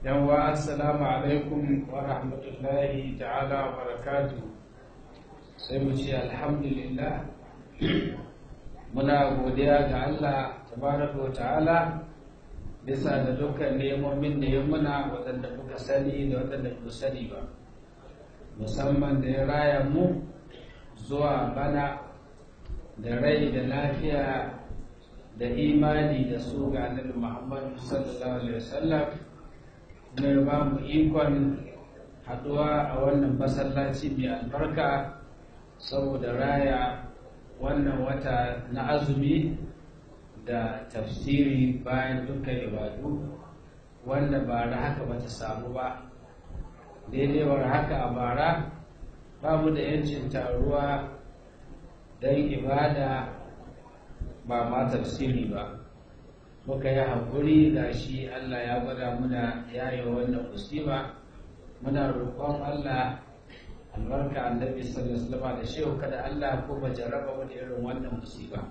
yawwa assalamu alaikum wa rahmatullahi ta'ala wa barakatu sai mu ce alhamdulillah muna godiya ga Allah tabaraka wa ta'ala bisa da dukkan nemomin da ya muna waɗanda muka sani da waɗanda ba sani ba musamman da ya raya mu zuwa bana da rai da lafiya da imani da su ga annabi Muhammad sallallahu alaihi wasallam kuma ya ba mu ikon haɗuwa a wannan masallaci mai albarka saboda raya wannan wata na azumi da tafsiri bayan dukkan ibadu wanda bara haka bata samu ba daidai war haka a bara babu da yancin taruwa don ibada ba ma tafsiri ba muka yi haƙuri ga shi Allah ya gwada muna yaye wannan musiba muna roƙon Allah albarka annabi sallallahu alaihi wasallam da shehu kada Allah ko ba jarraba mu da irin wannan musiba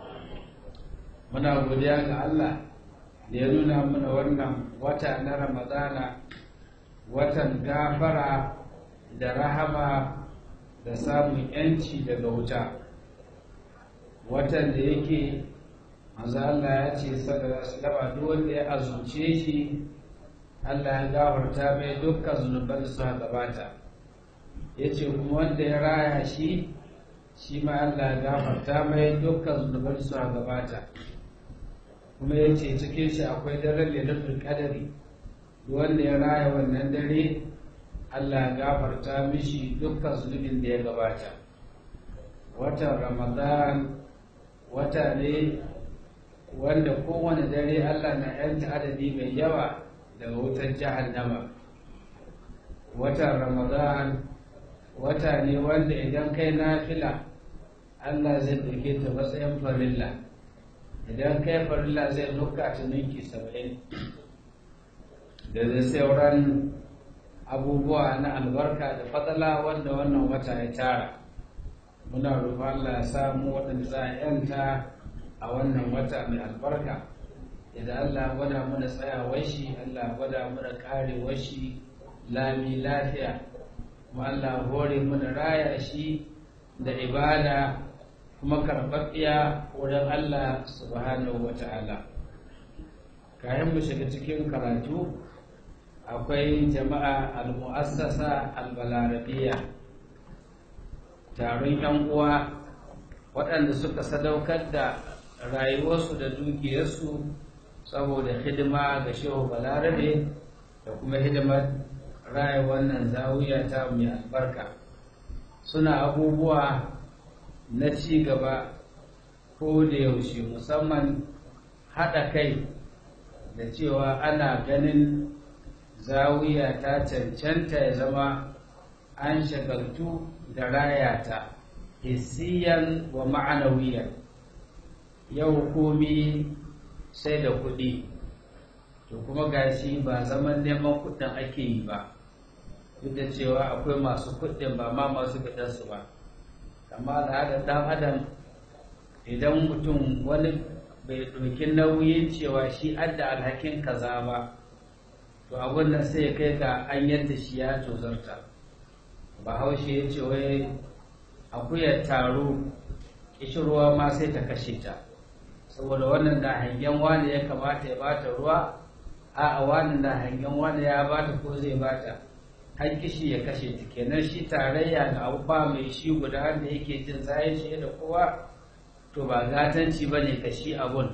muna godiya ga Allah da ya nuna mana wannan wata na Ramadana watan gafara da rahama da samun yanci daga wuta watan da yake manzo Allah ya ce sallallahu duk wanda ya azumce shi Allah ya gafarta mai dukkan zunuban da suka gabata yace kuma wanda ya raya shi shi ma Allah ya gafarta mai dukkan zunuban da suka gabata kuma yace cikin shi akwai daren lailatul qadari wanda ya raya wannan dare Allah ya gafarta mishi dukkan zunubin da ya gabata watan Ramadan wata ne wanda kowane dare Allah na yanta adadi mai yawa daga wutar jahannama watan ramadan wata ne wanda idan kai nafila Allah zai ɗauke ta matsayin farilla idan kai farilla zai nuka ta ninki saba'in da zai sauran abubuwa na albarka da fadala wanda wannan wata ya tara muna roƙon Allah ya samu waɗanda za a yanta a wannan wata mai albarka idan Allah gwada mana tsayawar shi Allah gwada mana karewar shi lami lafiya kuma Allah hore mana raya shi da ibada kuma karɓaɓɓiya wurin Allah subhanahu wa ta'ala kayan mu shiga cikin karatu akwai jama'a al-mu'assasa al-balarabiya taron 'yan uwa waɗanda suka sadaukar da rayuwarsu da dukiyarsu saboda hidima ga shehu balarabe da kuma hidimar raya wannan zawiya ta mai albarka suna abubuwa na ci gaba ko da yaushe musamman haɗa kai da cewa ana ganin zawiya ta cancanta ya zama an shagaltu da raya ta hissiyan wa ma'anawiyan yau komi sai da kuɗi to kuma gashi ba zaman neman kuɗin ake yi ba duk da cewa akwai masu kuɗin ba ma masu su ba amma al'adar ɗan adam idan mutum wani bai ɗauki nauyin cewa shi adda alhakin kaza ba to abun nan sai ya kai ga an yadda shi ya tozarta bahaushe ya ce wai akuyar taro kishirwa ma sai ta kashe ta saboda wannan da hangen wani ya kamata ya bata ruwa a a wani da hangen wani ya bata ko zai bata har kishi ya kashe ta kenan shi tarayya da abu ba mai shi guda da yake jin zayin shi da kowa to ba gatanci ba ne ka shi abun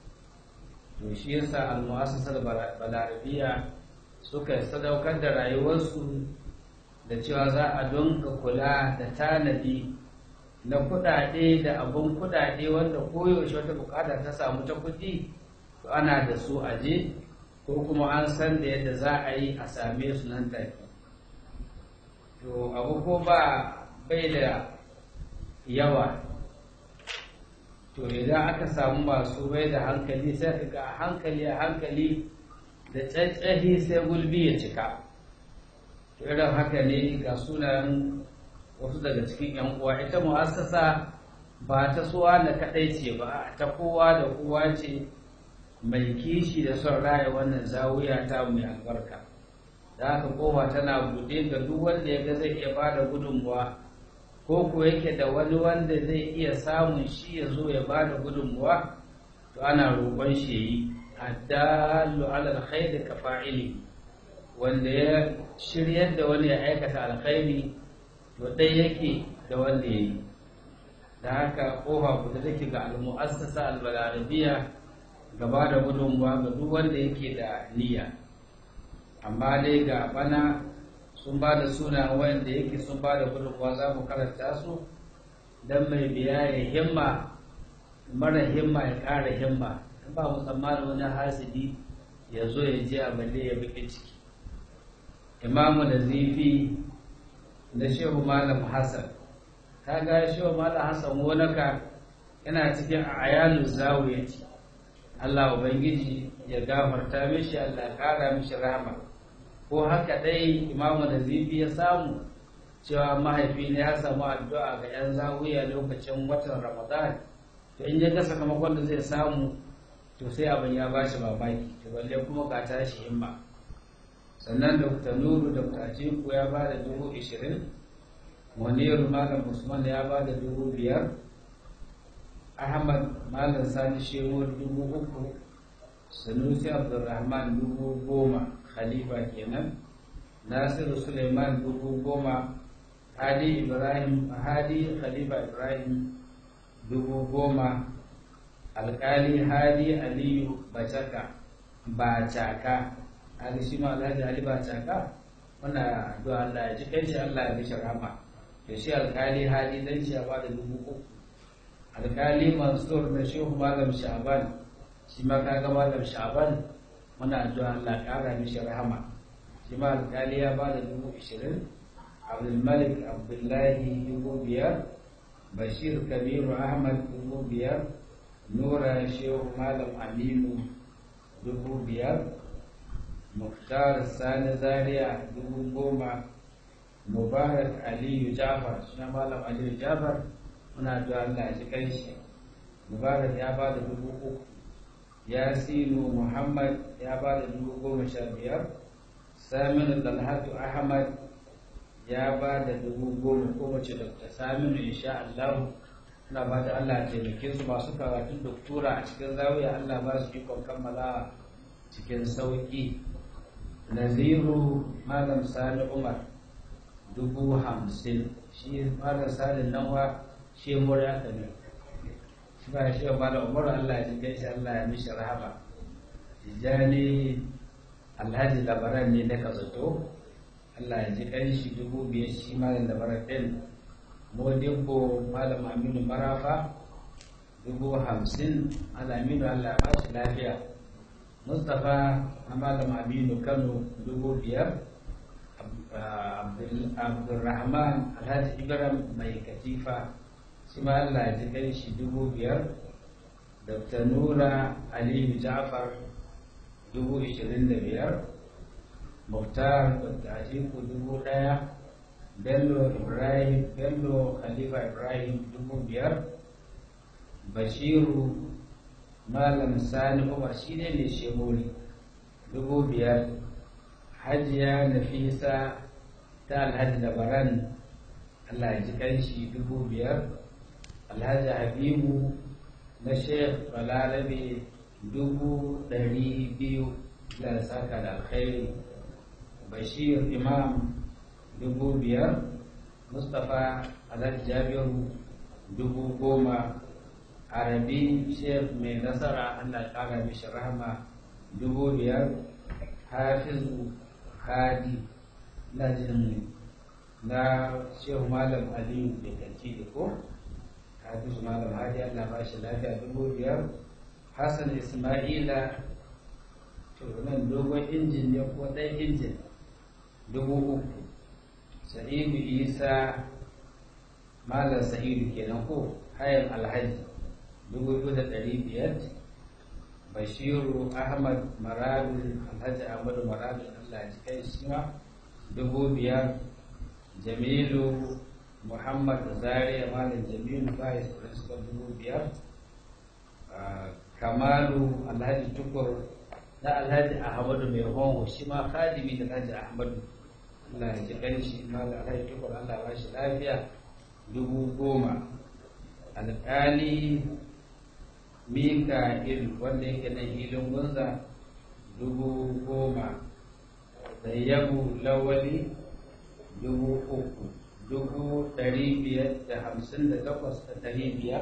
to shi yasa al-mu'assasar balarabiya suka sadaukar da rayuwarsu da cewa za a donka kula da tanadi na kudade da abun kudade wanda koyaushe wata bukata ta samu ta kudi to ana da su aje ko kuma an san da yadda za a yi a same su nan take to abu ko ba bai da yawa to idan aka samu masu bai da hankali sai ka ga hankali a hankali da tsatsahi sai gulbi ya cika to irin haka ne ga sunan wasu daga cikin yan uwa ita mu'assasa ba ta suwa na kadai ce ba ta kowa da kowa ce mai kishi da son raya wannan zawiya ta mai albarka da haka kowa tana buɗe ga duk wanda ya ga zai iya ba da gudunmuwa ko ko yake da wani wanda zai iya samun shi ya zo ya ba da gudunmuwa to ana roƙon shi ya yi addallu ala alkhairi ka fa'ili wanda ya shiryar da wani ya aikata alkhairi to ɗai yake da wanda ya yi da haka kofa kuta take ga al-mu'assasa al-balarabiya gaba da gudunmuwa ga duk wanda yake da niyya amma dai ga bana sun ba da suna wanda yake sun ba da gudunmuwa za mu karanta su don mai biya ya himma mara himma ya ƙara himma in ba mu tsammanin wani hasidi ya zo ya je a balle ya baki ciki imamu da zifi da shehu malam hassan ta ga shehu malam hassan wonaka yana cikin ayalu zawiyati Allah Ubangiji ya gafarta mishi Allah ya kara mishi rahama ko haka dai imamu da zifi ya samu cewa mahaifi ne ya samu addu'a ga 'yan zawiya lokacin watan ramadan to in ya ga sakamakon da zai samu to sai abin ya ba shi mamaki to balle kuma ka tashi himma sannan dr nuru dr atiku ya ba da dubu ishirin muniru malam usman ya ba da dubu biyar ahmad malam sani shehu dubu uku sanusi abdulrahman dubu goma khalifa kenan nasiru suleiman dubu goma hadi ibrahim hadi khalifa ibrahim dubu goma alkali hadi aliyu bacaka bacaka hali shi ma alhaji ali bacaka wannan addu'a Allah ya ji kai shi Allah ya mishi rahama to shi alkali hadi dan shi ya bada dubu uku alkali mansur da shehu malam sha'ban shi ma kaga malam sha'ban muna addu'a Allah kara mishi rahama shi ma alkali ya bada dubu ishirin abdulmalik abdullahi dubu biyar bashir kabiru ahmad dubu biyar nura shehu malam aminu dubu biyar muktar sani zaria dubu goma mubarak aliyu jafar suna malam aliyu jafar muna da Allah shi kai shi mubarak ya ba da dubu uku yasinu muhammad ya ba da dubu goma sha biyar saminu dalhatu ahmad ya ba da dubu goma ko mace dr saminu insha Allah na ba da Allah taimake su masu karatun doktora a cikin zawiya Allah ba su ikon kammala cikin sauki naziru malam sani umar dubu hamsin shi malam sani nan wa shi mura ka ne shi ba shi ba da umar Allah ya ji shi Allah ya mishi rahama tijani alhaji labaran ne da ka zato Allah ya ji kan shi dubu biyar shi malam labaran din modibbo malam aminu marafa dubu hamsin alaminu Allah ya ba shi lafiya mustapha malam aminu kano dubu biyar abdulrahman alhaji ibrahim mai katifa shi ma allah ya ji kai shi dubu biyar dr nura aliyu ja'far dubu ishirin da biyar muhtar dr atiku dubu daya bello ibrahim bello khalifa ibrahim dubu biyar bashiru malam sani umar shi ne mai shemoli dubu biyar hajiya nafisa ta alhaji dabaran allah ya ji kanshi dubu biyar alhaji habibu na sheikh balarabe dubu ɗari biyu da saka da alkhairi bashir imam dubu biyar mustapha alhaji jabiru dubu goma arabi sheikh mai nasara allah ya kara mishi rahama dubu biyar hafizu hadi na jin na shehu malam aliyu da kanci da ko hafizu malam hadi allah ba shi lafiya dubu biyar hassan ismaila to nan dogon injin ne ko ɗan injin dubu uku sa'idu isa malam sa'idu kenan ko hayan alhaji dubu biyu da ɗari biyar bashiru ahmad maradu alhaji ahmadu maradu allah ji kai shi ma dubu biyar jamilu muhammad zaria malam jamilu vice principal dubu biyar kamalu alhaji tukur da alhaji ahmadu mai hongo shi ma khadimi da alhaji ahmadu Allah ya ji kanshi malam alhaji tukur Allah ba shi lafiya dubu goma alƙali mika'il wanda yake na hilin gunza dubu goma Zayyabu lawali dubu uku dubu ɗari biyar da hamsin da takwas da ɗari biyar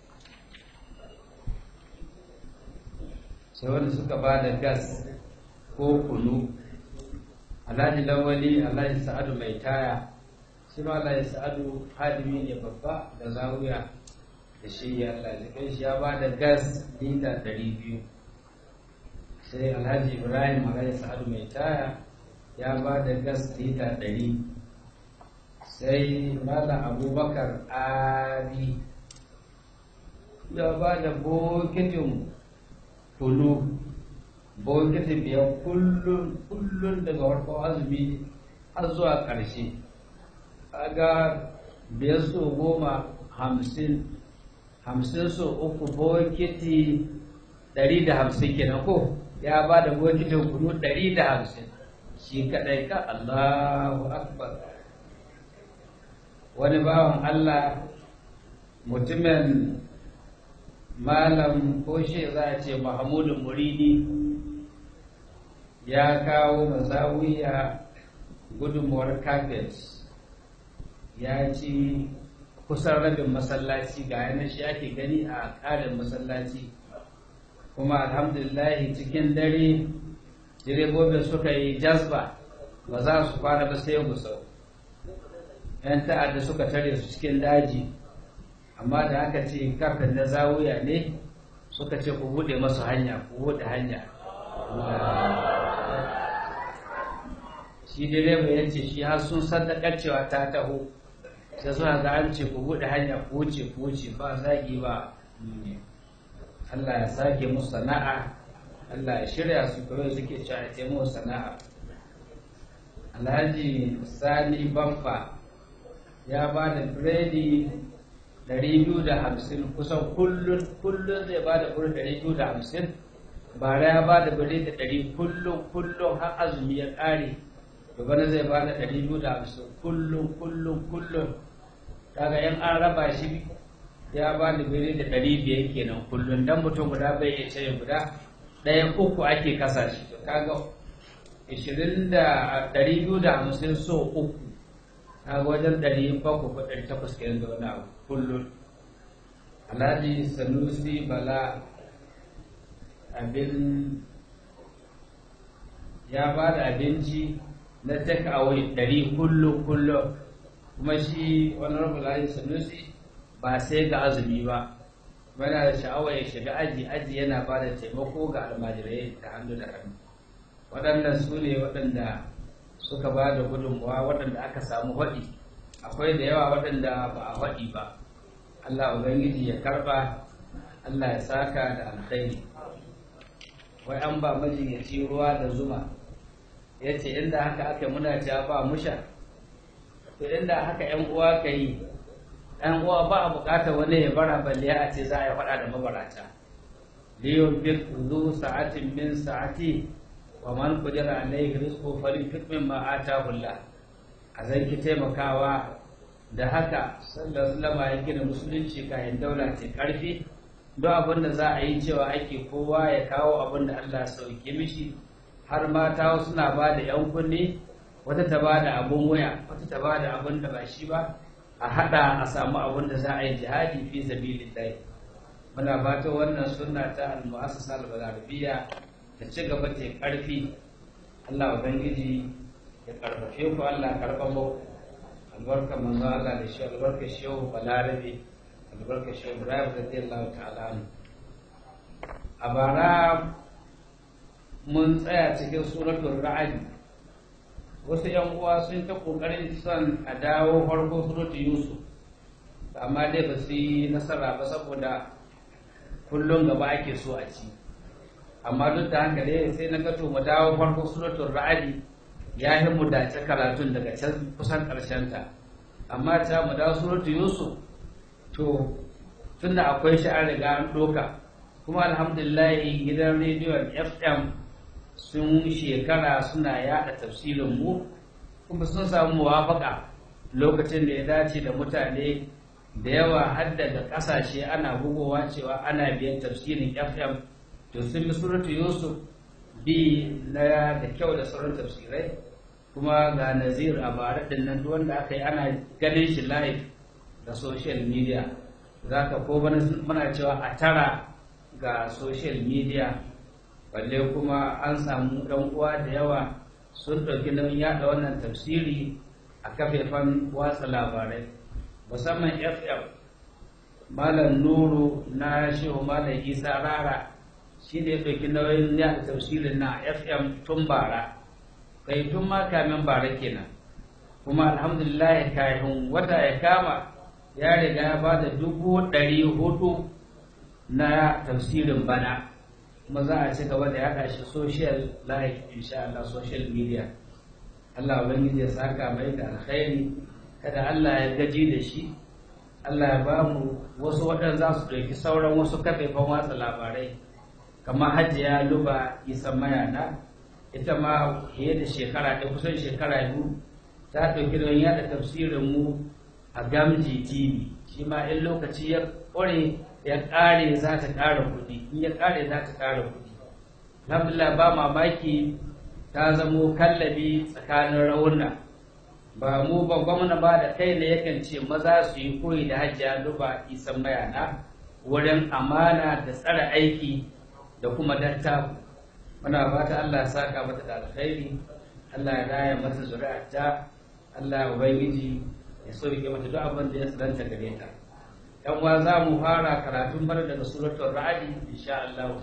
sai wanda suka ba da gas ko kunu alhaji lawali alhaji sa'adu mai taya shi ma alhaji sa'adu hadimi ne babba da zawiya da shi ya Allah shi ya ba da gas lita ɗari biyu sai alhaji ibrahim alhaji sa'adu mai taya ya ba da gas lita ɗari sai malam abubakar ali ya ba da bokitin kunu bokitin biyar kullum kullum daga farkon azumi har zuwa ƙarshe kaga biyar so goma hamsin hamsin so uku bokiti ɗari da hamsin kenan ko ya ba da bokitin kunu ɗari da hamsin shi kaɗai ka Allahu Akbar wani bawan Allah mutumin malam ko shi za a ce Mahamudu Muridi ya kawo mazawiya gudunmuwar kafet ya ci kusan rabin masallaci ga yanar shi ake gani a ƙarin masallaci kuma alhamdulillahi cikin dare direbobin suka yi jazba ba za su kwana ba sai gusau yan ta'adda suka tare su cikin daji amma da aka ce kafin na zawuya ne suka ce ku buɗe masu hanya ku buɗe hanya shi direba ya ce shi har sun sadakar cewa ta taho sai suna ga an ce ku buɗe hanya ku wuce ku wuce ba zagi ba Allah ya sake musu sana'a Allah ya shirya su kawai suke cewa ya mu sana'a Alhaji Sani Baffa ya ba da biredi ɗari biyu da hamsin kusan kullum kullum zai ba da biredi ɗari biyu da hamsin bara ya ba da biredi ɗari kullum kullum har azumi ya ƙare to bana zai ba da ɗari biyu da hamsin kullum kullum kullum kaga yan an raba shi ya ba da biredi ɗari biyar kenan kullum dan mutum guda bai iya cire guda ɗaya uku ake kasa shi to kaga ishirin da ɗari biyu da hamsin so uku kaga wajen ɗari bakwai ko ɗari takwas kenan da wani abu kullum alhaji sanusi bala abin ya ba da abinci na take away ɗari kullum kullum kuma shi honorable alhaji sanusi ba sai ga azumi ba yana da sha'awa ya shiga aji aji yana ba da taimako ga almajirai da hannu da hannu waɗannan su ne waɗanda suka ba da gudunmuwa waɗanda aka samu haɗi akwai da yawa waɗanda ba a haɗi ba allah ubangiji ya karɓa allah ya saka da alkhairi wai an ba majinyaci ruwa da zuma ya ce inda haka aka muna ta ba musha to inda haka yan uwa ka yi ɗan uwa ba a buƙatar wani ya bara balle a ce za a yi faɗa da mabarata liyun bik zu sa'atin min sa'ati wa man qadira alayhi rizqu falyunfiq mimma ataahu Allah a zan ki taimakawa da haka sallallahu alaihi ya gina musulunci kayan daula ce karfi duk abin da za a yi cewa ake kowa ya kawo abin da Allah sauke mishi har mata suna ba da yan kunne wata ta ba da abun waya wata ta ba da abin da ba shi ba a hada a samu abin da za a yi jihadi fi sabilillah muna fata wannan sunna ta al-mu'assasa al-balarabiyya ta ci gaba ta karfi Allah ubangiji ya karfafe ku Allah karfa mu albarka manzo Allah da shi albarka shehu balarabe albarka shehu Ibrahim radiyallahu ta'ala anhu a bara mun tsaya cikin suratul ra'd wasu yan uwa sun ta kokarin son a dawo farko suratul yusuf amma dai ba su yi nasara ba saboda kullum gaba ake so a ci amma duk da haka dai sai na gato mu dawo farko suratul ra'adi ya yi mu dace karatun daga can kusan karshen ta amma ta mu dawo suratul yusuf to tunda akwai shi an riga an doka kuma alhamdulillah gidan rediyon fm sun shekara suna yada tafsirin mu kuma sun samu muwafaka lokacin da ya dace da mutane da yawa har daga kasashe ana bugowa cewa ana biyan tafsirin fm to sun bi suratu yusuf bi na da kyau da sauran tafsirai kuma ga nazir a bara din nan wanda aka yi ana ganin shi live da social media za ka ko muna cewa a tara ga social media balle kuma an samu ɗan uwa da yawa sun ɗauki nauyin yaɗa wannan tafsiri a kafafen watsa labarai musamman fm malam nuru na shehu malam isa rara shi ne ɗauki nauyin yaɗa tafsirin na fm tun bara kai tun ma kamin bara kenan kuma alhamdulillah kafin wata ya kama ya riga ya ba da dubu ɗari hudu na tafsirin bana kuma za a ci gaba da yaɗa shi social life insha Allah social media Allah ubangiji ya saka mai da alkhairi kada Allah ya gaji da shi Allah ya ba mu wasu waɗanda za su ɗauki sauran wasu kafafen watsa labarai kamar hajiya luba isa mayana ita ma fiye da shekara ɗaya kusan shekara biyu ta ɗauki don yaɗa tafsirin mu a gamji tv shi ma in lokaci ya ƙware ya ƙare za ta ƙara kuɗi in ya ƙare za ta ƙara kuɗi alhamdulillah ba mamaki ta zamo kallabi tsakanin rauna ba mu ba gwamna ba da kai ne yakan ce maza su yi koyi da hajjiya duba isan mayana wurin amana da tsara aiki da kuma dattaku muna fata Allah ya saka mata da alkhairi Allah ya raya mata zuri'arta Allah ya ubangiji ya sauke mata duk abin da ya tsananta gare ta yan uwa za mu fara karatun bar daga suratul ra'd insha Allah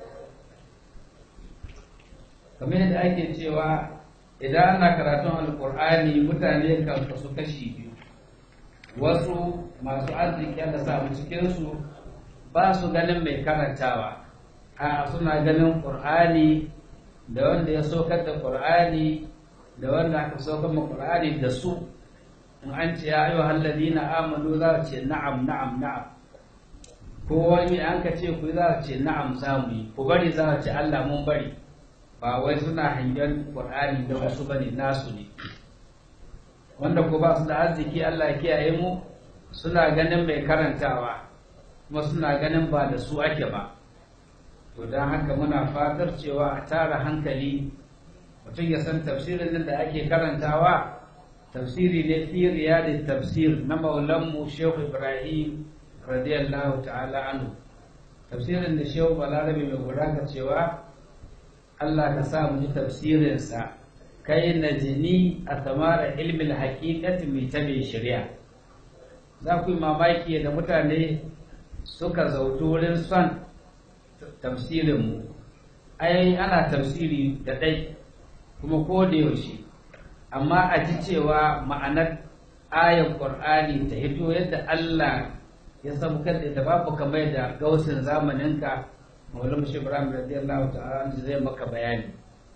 kamar yadda ake cewa idan ana karatun alkur'ani mutane kan kasu kashi biyu wasu masu arziki da samu cikinsu ba su ganin mai karantawa a suna ganin ƙur'ani da wanda ya saukar da ƙur'ani da wanda aka saukar ma ƙur'ani da su in an ce ya ayyuha alladhina amanu za ce na'am na'am na'am ko wani an ka ce ku za ce na'am za mu yi ku bari za ce Allah mun bari ba wai suna hangen Qur'ani da wasu bane nasu ne wanda ko ba su da arziki Allah ya kiyaye mu suna ganin mai karantawa kuma suna ganin ba da su ake ba to don haka muna fatar cewa a tara hankali mutum ya san tafsirin nan da ake karantawa tafsiri ne fi riyadit tafsir na maulanmu Shehu Ibrahim radiyallahu ta'ala anhu tafsirin da Shehu Balarabe mai gudaka cewa Allah ka sa mu ji tafsirinsa kai na jini a tamara ilmin hakikati mai ta mai shari'a za ku yi mamaki da mutane suka zautu wurin son tafsirinmu ai ana tafsiri da ɗai kuma ko da yaushe amma a ji cewa ma'anar ayar ƙur'ani ta hito yadda Allah ya sabukar da babu kamar da gausin zamaninka Maulam Shi Ibrahim radiyallahu ta'ala zai maka bayani.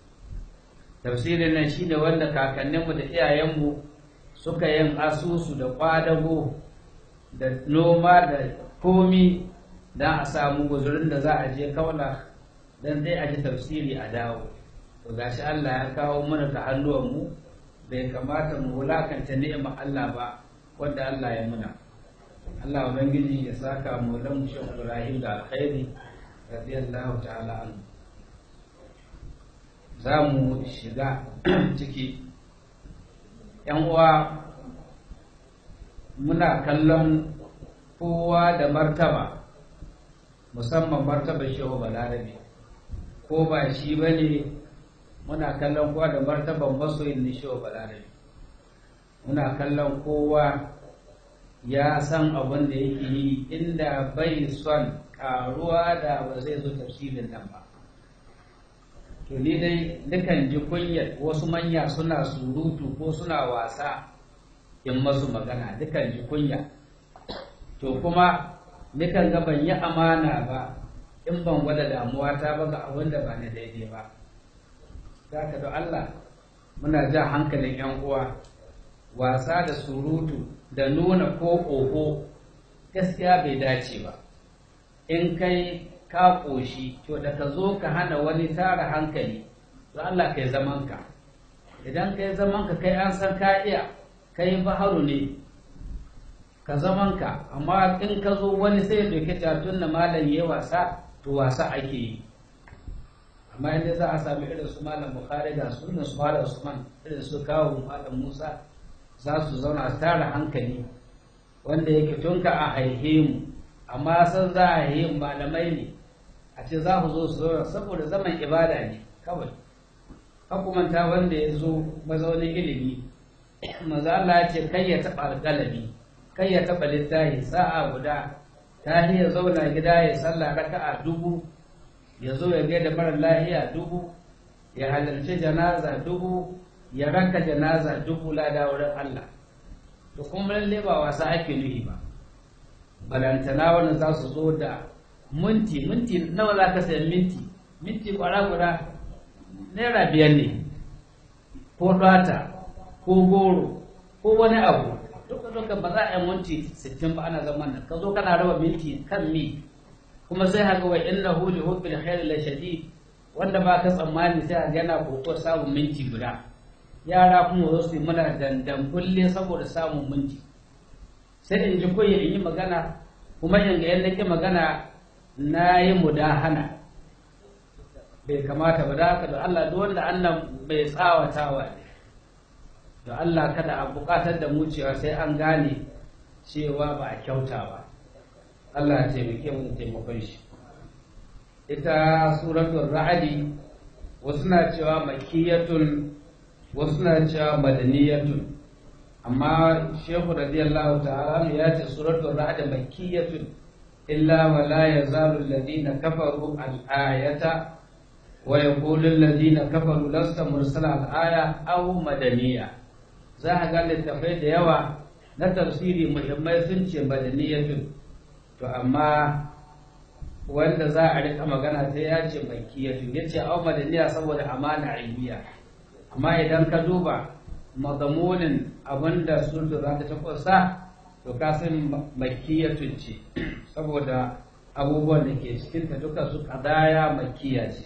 Tafsirin nan shine wanda kakanninmu da iyayenmu suka yin asusu da kwadago da noma da komi don a samu guzurin da za a je kaula don dai a ji tafsiri a dawo. To gashi Allah ya kawo mana ta hannuwanmu bai kamata mu wulakanta ni'ima Allah ba wanda Allah ya muna. Allah Ubangiji ya saka mu lamu shi Ibrahim da alkhairi radiyallahu ta'ala anhu za mu shiga ciki yan uwa muna kallon kowa da martaba musamman martaba shehu balarabe ko ba shi ba ne muna kallon kowa da martaban masoyin ni shehu balarabe muna kallon kowa ya san abin da yake yi inda bai son karuwa da ba zai zo tafsirin nan ba to ni dai dukan ji kunyar wasu manya suna surutu ko suna wasa in masu magana dukan ji kunya to kuma dukan ga ban yi amana ba in ban gwada damuwa ta ba ga abin da ba na daidai ba za ka Allah muna ja hankalin 'yan uwa wasa da surutu da nuna ko oho gaskiya bai dace ba in kai ka ƙoshi to da ka zo ka hana wani tara hankali to Allah kai zaman ka idan kai zaman ka kai an san ka iya kai baharu ne ka zaman ka amma in ka zo wani sai ya doke tun da malam ya wasa to wasa ake yi amma inda za a sami irin su malam bukhari da su su malam usman irin su kawo malam musa za su zauna su tara hankali wanda yake tun ka a haihe mu amma san za a haihe malamai ne a ce za ku zo su zauna saboda zaman ibada ne kawai hukumanta wanda ya zo mazaunin ilimi maza Allah ya ce kai ya taɓa alƙalami kai ya taɓa littafi sa'a guda ta ya zauna gida ya sallah raka'a dubu ya zo ya gaida mara lahiya dubu ya halarci janaza dubu ya ranka janaza dubu lada wurin Allah to kuma lalle ba wasa ake nuhi ba balantana wannan za su zo da minti minti nawa za ka sayi minti minti kwara guda naira biyar ne ko data ko goro ko wani abu duka duka ba za a yi minti sittin ba ana zaman nan ka zo kana raba minti kan mi kuma sai haka wa innahu li hubbil khair la shadid wanda ba ka tsammani sai a yana koko samun minti guda yara kuma zo su yi mana dandan kulle saboda samun minti sai in ji koyi in yi magana kuma in ga yadda ke magana na yi mudahana bai kamata ba da haka da Allah duk wanda Allah bai tsawatawa ne da Allah kada a bukatar da mu cewa sai an gane cewa ba a kyauta ba Allah ya taimake mu taimakon shi ita suratul ra'adi wasu na cewa makiyatun wasu na cewa madaniyatun amma shehu radiyallahu ta'ala ya ce suratul ra'd makkiyatun illa wa la yazalu alladhina kafaru al-ayata wa yaqulu alladhina kafaru lasta mursala al-aya aw madaniya za a ga littafai da yawa na tafsiri muhimmai sun ce madaniyatun to amma wanda za a rika magana sai ya ce makkiyatun yace aw madaniya saboda amana ilmiya amma idan ka duba madamunin abinda sulhu za ta takwasa to kasan makiyatun ce saboda abubuwan da ke cikinta duka su kadaya makiya ce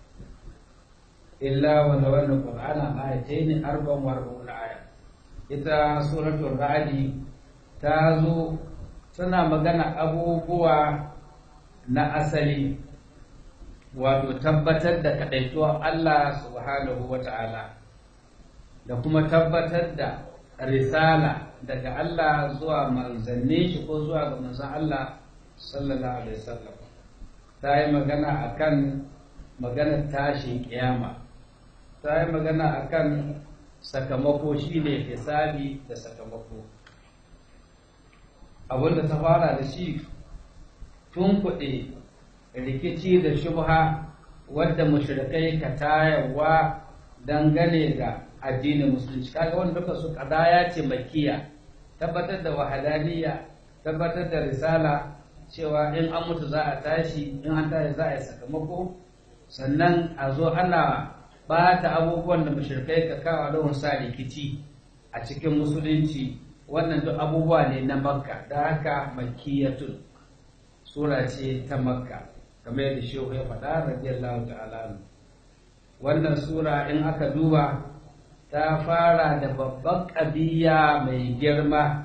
illa wanda wannan qur'ana ayatayn arba'un wa arba'un aya ita suratul ra'di ta zo tana magana abubuwa na asali wato tabbatar da kadaituwar Allah subhanahu wa ta'ala da kuma tabbatar da risala daga Allah zuwa manzanni shi ko zuwa ga manzan Allah sallallahu alaihi wasallam ta yi magana akan maganar tashin kiyama ta yi magana akan sakamako shi ne hisabi da sakamako abinda ta fara da shi tun kuɗi rikici da shubha wadda mushrikai ka tayarwa dangane da addinin musulunci kaga wanda duka su kadaya ce makiya tabbatar da wahadaniya tabbatar da risala cewa in an mutu za a tashi in an tashi za a yi sakamako sannan a zo ana bata abubuwan da mushrikai ka kawo don sa rikici a cikin musulunci wannan duk abubuwa ne na makka da haka makiyatun sura ce ta makka kamar yadda shehu ya faɗa radiyallahu ta'ala wannan sura in aka duba ta fara da babban ƙabiya mai girma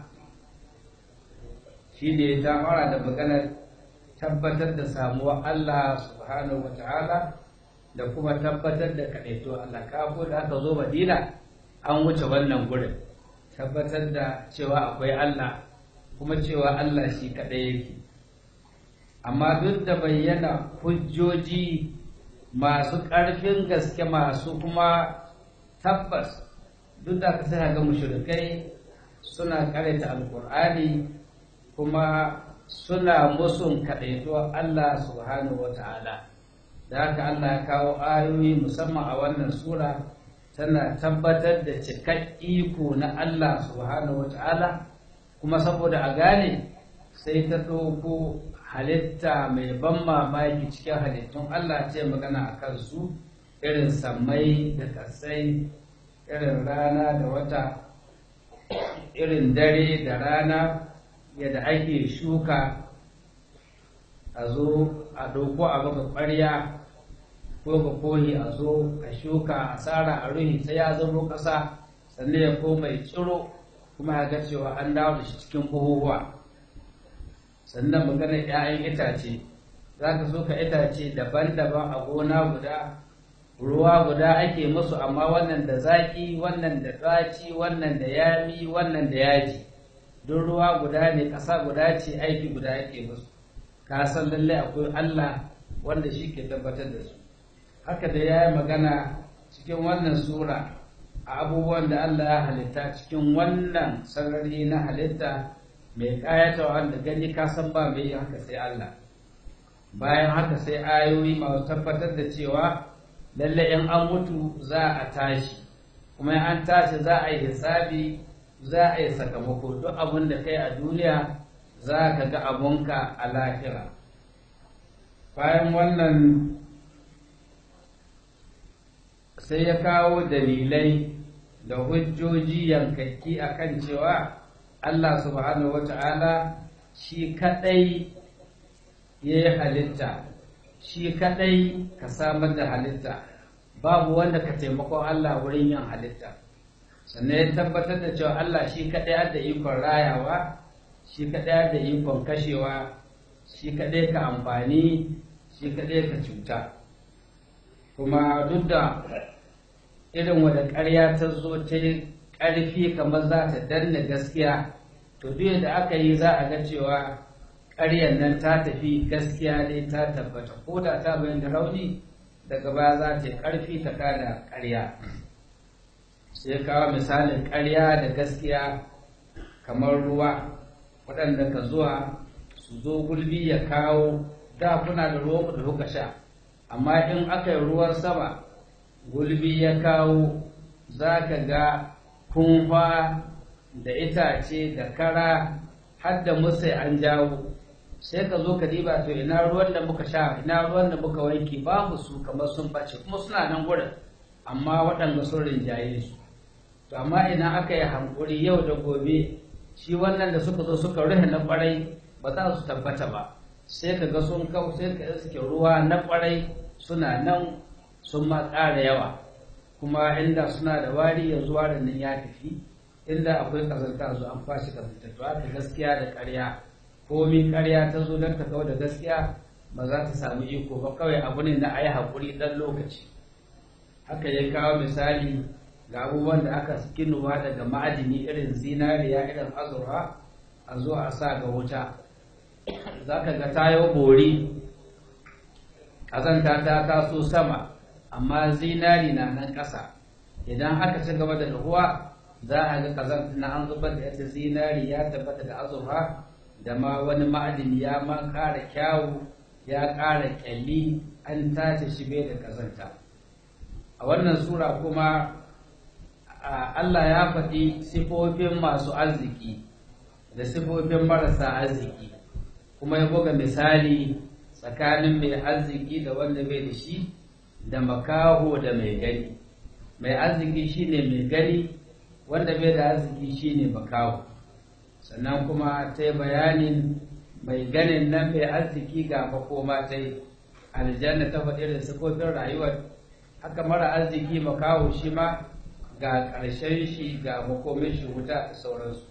shi ne ta fara da maganar tabbatar da samuwar Allah subhanahu wa ta'ala da kuma tabbatar da kaɗaito Allah kafo da aka zo madina an wuce wannan gurin tabbatar da cewa akwai Allah kuma cewa Allah shi kaɗai yake amma duk da bayyana hujjoji masu ƙarfin gaske masu kuma tabbas duk da ka sai ga mushrikai suna karanta alkur'ani kuma suna musun kaɗaituwar Allah subhanahu wa ta'ala da haka Allah ya kawo ayoyi musamman a wannan sura tana tabbatar da cikak iko na Allah subhanahu wa ta'ala kuma saboda a gane sai ta ɗauko halitta mai ban mamaki cikin halittun Allah ce magana a kansu irin sammai da kasai irin rana da wata irin dare da rana yadda ake shuka a zo a ɗauko a baka ƙwarya ko ga kohi a zo a shuka a tsara a ruhi sai ya zama ƙasa sannan ya koma ya tsiro kuma ya ga cewa an dawo da shi cikin buhuhuwa sannan maganar 'ya'yan itace za ka so ka itace daban-daban a gona guda ruwa guda ake musu amma wannan da zaƙi wannan da ɗaci wannan da yami wannan da yaji duk ruwa guda ne ƙasa guda ce aiki guda ake musu ka san lallai akwai Allah wanda shi ke tabbatar da su haka da ya yi magana cikin wannan sura a abubuwan da Allah ya halitta cikin wannan sarari na halitta mai ƙayatawa da gani ka san ba mai yin haka sai Allah bayan haka sai ayoyi masu tabbatar da cewa lalle in an mutu za a tashi kuma in an tashi za a yi hisabi za a yi sakamako duk abin da kai a duniya za ka ga abunka a lahira bayan wannan sai ya kawo dalilai da hujjoji yankakki akan cewa Allah subhanahu wata'ala shi kadai ya yi halitta shi kadai ka samar da halitta babu wanda ka taimakon Allah wurin yin halitta sannan ya tabbatar da cewa Allah shi kadai da ikon rayawa shi kadai da ikon kashewa shi kadai ka amfani shi kadai ka cuta kuma duk da irin wadda ƙarya ta zo ta yi ƙarfi kamar za ta danna gaskiya to duk da aka yi za a ga cewa ƙaryar nan ta tafi gaskiya dai ta tabbata ko da ta bayan da rauni daga baya za ta yi ƙarfi ta kada ƙarya sai kawo misalin ƙarya da gaskiya kamar ruwa waɗanda ka zuwa su zo gulbi ya kawo da kuna da ruwan da kuka sha amma in aka yi ruwan sama gulbi ya kawo za ka ga kumfa da itace da kara har da musai an jawo sai ka zo ka diba to ina ruwan da muka sha ina ruwan da muka wanke babu su kamar sun bace kuma suna nan gurin amma waɗanda sun rinjaye su to amma ina aka yi hankuri yau da gobe shi wannan da suka zo suka rufe na kwarai ba za su tabbata ba sai ka ga sun kau sai ka iske ruwa na kwarai suna nan sun ma ƙara yawa kuma inda suna da wari yanzu warin nan ya tafi inda akwai kazanta zo an fashi kazanta to haka gaskiya da ƙarya komi ƙarya ta zo don ta kawo da gaskiya ba za ta samu iko ba kawai abu ne na ayi haƙuri ɗan lokaci haka ya kawo misali ga abubuwan da aka kinuwa daga ma'adini irin zinariya irin azurfa a zo a sa ga wuta za ka ga tayo bori ƙazanta ta taso sama amma zinari na nan ƙasa idan aka ci gaba da ruwa za a ga ƙazanta na an zubar da yadda zinari ya tabbata da azurfa da ma wani ma'adini ya ma ƙara kyawu ya ƙara ƙyalli an tace shi bai da ƙazanta a wannan sura kuma Allah ya faɗi sifofin masu arziki da sifofin marasa arziki kuma ya buga misali tsakanin mai arziki da wanda bai da shi da makaho da mai gani mai arziki shine mai gani wanda bai da arziki shine makaho sannan kuma ta yi bayanin mai ganin nan mai arziki ga makoma ta yi aljanna ta faɗi da sifofin rayuwar haka mara arziki makaho shi ma ga ƙarshen shi ga makomin shi wuta da sauransu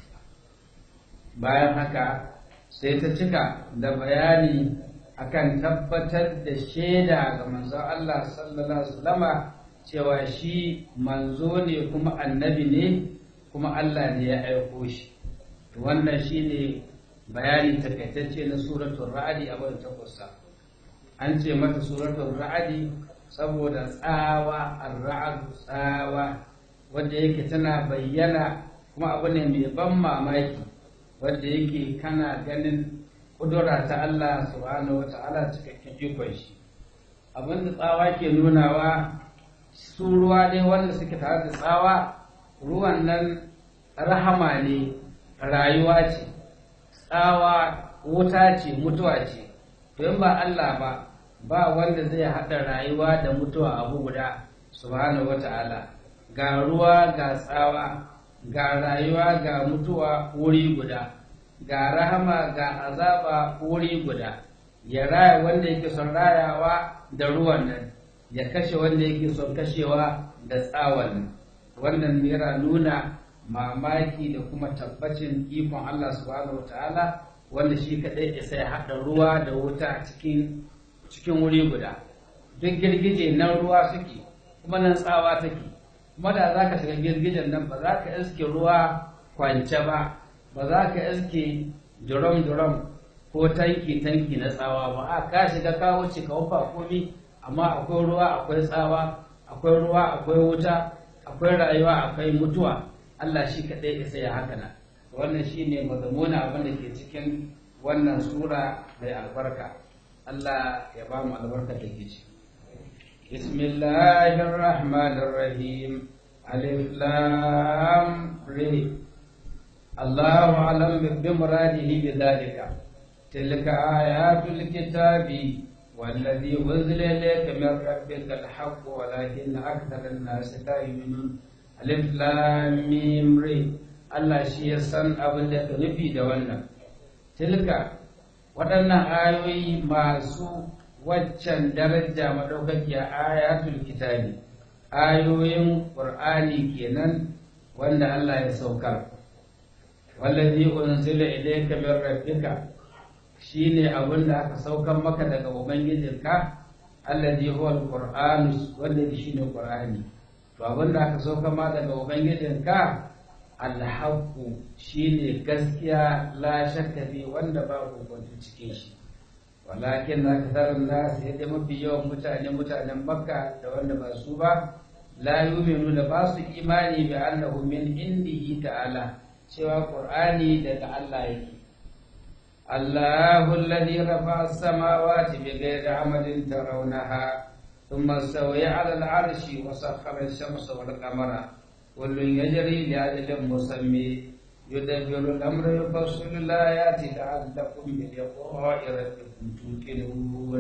bayan haka sai ta cika da bayani akan tabbatar da shaida ga manzon Allah sallallahu alaihi wasallama cewa shi manzo ne kuma annabi ne kuma Allah ne ya aiko shi wannan shine bayani takaitacce na suratul ra'adi a wannan takwasa an ce mata suratul ra'adi saboda tsawa ar-ra'd tsawa wanda yake tana bayyana kuma abu ne mai ban mamaki wanda yake kana ganin kudura ta Allah subhanahu wata'ala cikakken ikon shi abin da tsawa ke nunawa su ruwa dai wanda suke tare da tsawa ruwan nan rahama ne rayuwa ce tsawa wuta ce mutuwa ce to in ba Allah ba ba wanda zai haɗa rayuwa da mutuwa abu guda subhanahu wata'ala ga ruwa ga tsawa ga rayuwa ga mutuwa wuri guda ga rahama ga azaba wuri guda ya raya wanda yake son rayawa da ruwan nan ya kashe wanda yake son kashewa da tsawon nan wannan yana nuna mamaki da kuma tabbacin ikon Allah subhanahu wataala wanda shi kadai ya sai haɗa ruwa da wuta cikin cikin wuri guda duk girgije nan ruwa suke kuma nan tsawa take kuma da za ka shiga girgijen nan ba za ka iske ruwa kwance ba ba za ka iske durom-durom ko tanki-tanki na tsawa ba a ka shiga ka wuce ka wufa komi amma akwai ruwa akwai tsawa akwai ruwa akwai wuta akwai rayuwa akwai mutuwa Allah shi kaɗai isa ya haka nan wannan shi ne mazamuna abin da ke cikin wannan sura mai albarka Allah ya ba mu albarka da ke ciki بسم الله الرحمن الرحيم ألف لام ر الله أعلم بمراده بذلك تلك آيات الكتاب والذي أنزل إليك من ربك الحق ولكن أكثر الناس لا يؤمنون ألف لام ميم ر Allah shi ya san abin da ka nufi da wannan tilka waɗannan ayoyi masu waccan daraja madaukakiya ayatul kitabi ayoyin qur'ani kenan wanda Allah ya saukar wallazi unzila ilayka min rabbika shine abin da aka saukar maka daga ubangijinka allazi huwa alqur'an wanda shine qur'ani to abin da aka saukar ma daga ubangijinka alhaqqu shine gaskiya la shakka fi wanda babu kwanto cikin shi walakin na kasar nasu yadda mafi yawan mutane mutanen makka da wanda ba su ba la yuminu da ba su imani bi annahu min indihi ta'ala cewa qur'ani daga Allah yake Allahu alladhi rafa'a as-samawati bighayri amalin tarawnaha thumma stawaya 'ala al-'arshi wa sakhkhara ash-shamsa wal qamara kullun yajri li ajalin musammi يدبر الأمر يفصل الآيات لعلكم بلقاء ربكم توقنون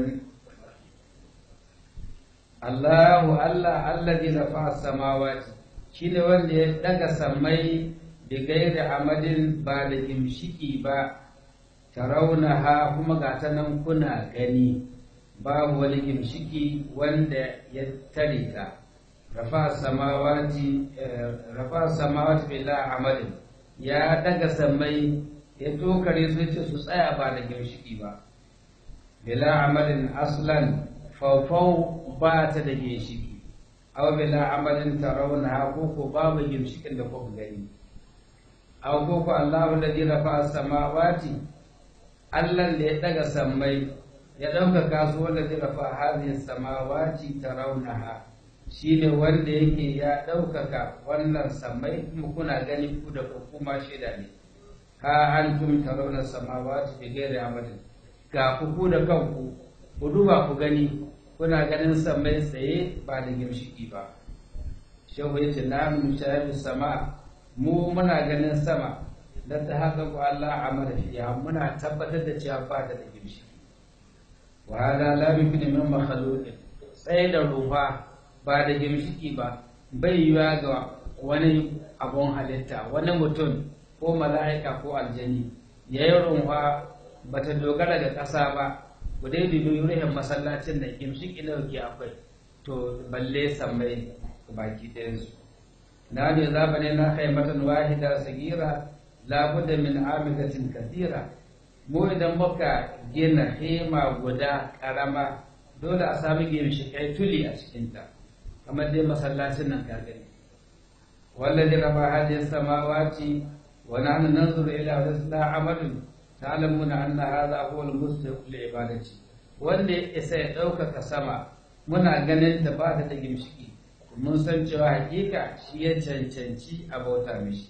الله الله الذي رفع السماوات shine wanda ya daga sammai da gairi amadin ba da gimshiki ba taraunaha kuma ga ta nan kuna gani babu wani gimshiki wanda ya tare ta rafa samawati rafa samawati bila amadin ya daga sammai ya tokare su ce su tsaya ba da ginshiki ba bila amalin aslan faufau ba ta da ginshiki aw bila amalin tarawna ko ko babu ginshikin da kuka gani aw ko ko Allahu alladhi rafa'a samawati Allah da ya daga sammai ya ɗaukaka su wanda zai rafa hadhihi samawati tarawnaha shi ne wanda yake ya ɗaukaka wannan samai kuma kuna gani ku da kuma shida ne ha an tum tarawna samawati bi ghairi amalin ga ku ku da kanku ku duba ku gani kuna ganin samai tsaye ba da gimshiki ba shehu yace na mushahidu sama mu muna ganin sama da ta haka ku Allah amara fiya muna tabbatar da cewa ba ta da gimshiki wa hada la yumkinu min makhluqin tsaye da rufa ba da gimshiki ba bai yiwa ga wani abun halitta wani mutum ko mala'ika ko aljani ya yi runwa ba ta dogara ga ƙasa ba ku dai dubi ruhin masallacin da gimshiki nawa ke akwai to balle sammai baki ɗayansu na ne zaba ne na haimatan wahida sagira labudda min amidatin kathira mu idan muka gina hema guda ƙarama dole a sami gimshikai tuli a cikinta kamar dai masallacin nan ka gani wallazi rafa hadhihi samawati wa nahnu nanzuru ila rasula amalun ta'lamuna anna hadha huwa al-mustahiq li ibadati wanda ya isa ya ɗaukaka sama muna ganin ta ba ta da gimshiki mun san cewa hakika shi ya cancanci a bauta mishi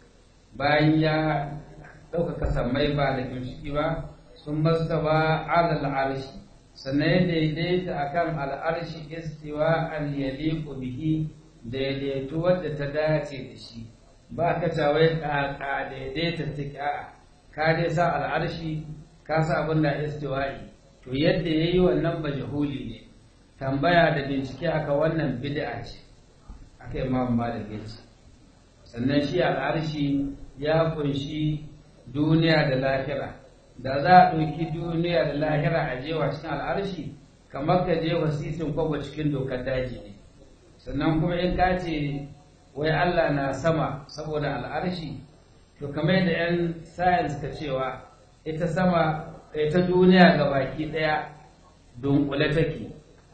bayan ya ɗaukaka sammai ba da gimshiki ba sun mastawa alal arshi sannan ya daidaita akan al'arshi istiwa an yaliqu bihi daidaitu wadda ta dace da shi ba ka tawai ka daidaita tika ka dai sa al'arshi ka sa abin da istiwa'i to yadda yayi wannan majhuli ne tambaya da bincike aka wannan bid'a ce aka imam malik ya ce sannan shi al'arshi ya kunshi duniya da lahira da za a ɗauki duniya da lahira a jewa cikin al'arshi kamar ka je wasisin kwabo cikin dokar daji ne sannan kuma in ka ce wai Allah na sama saboda al'arshi to kamar yadda 'yan science ka cewa ita sama ita duniya ga baki ɗaya dunkule take